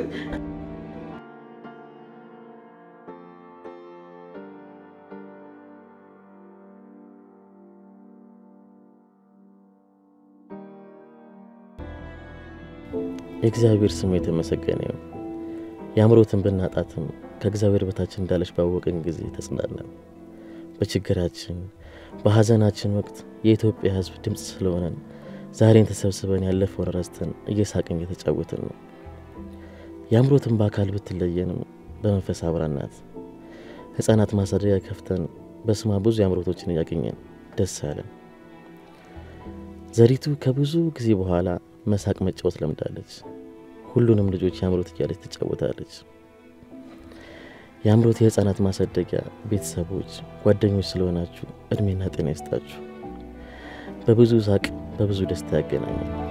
የእግዚአብሔር ስም የተመሰገነ ይሁን። የአእምሮትን ብናጣትም ከእግዚአብሔር በታች እንዳለች ባወቅን ጊዜ ተጽናናን። በችግራችን በሐዘናችን ወቅት የኢትዮጵያ ሕዝብ ድምፅ ስለሆነን ዛሬን ተሰብስበን ያለፈውን ረስተን እየሳቅን እየተጫወትን ነው። የአእምሮትን በአካል ብትለየንም በመንፈስ አብራን ናት። ሕፃናት ማሳደጊያ ከፍተን በስማ ብዙ የአእምሮቶችን እያገኘን ደስ አለን። ዘሪቱ ከብዙ ጊዜ በኋላ መሳቅ መጫወት ለምዳለች። ሁሉንም ልጆች የአእምሮት እያለች ትጫወታለች። የአእምሮት የህፃናት ማሳደጊያ ቤተሰቦች፣ ጓደኞች ስለሆናችሁ እድሜና ጤና ይስጣችሁ። በብዙ ሳቅ በብዙ ደስታ ያገናኛል።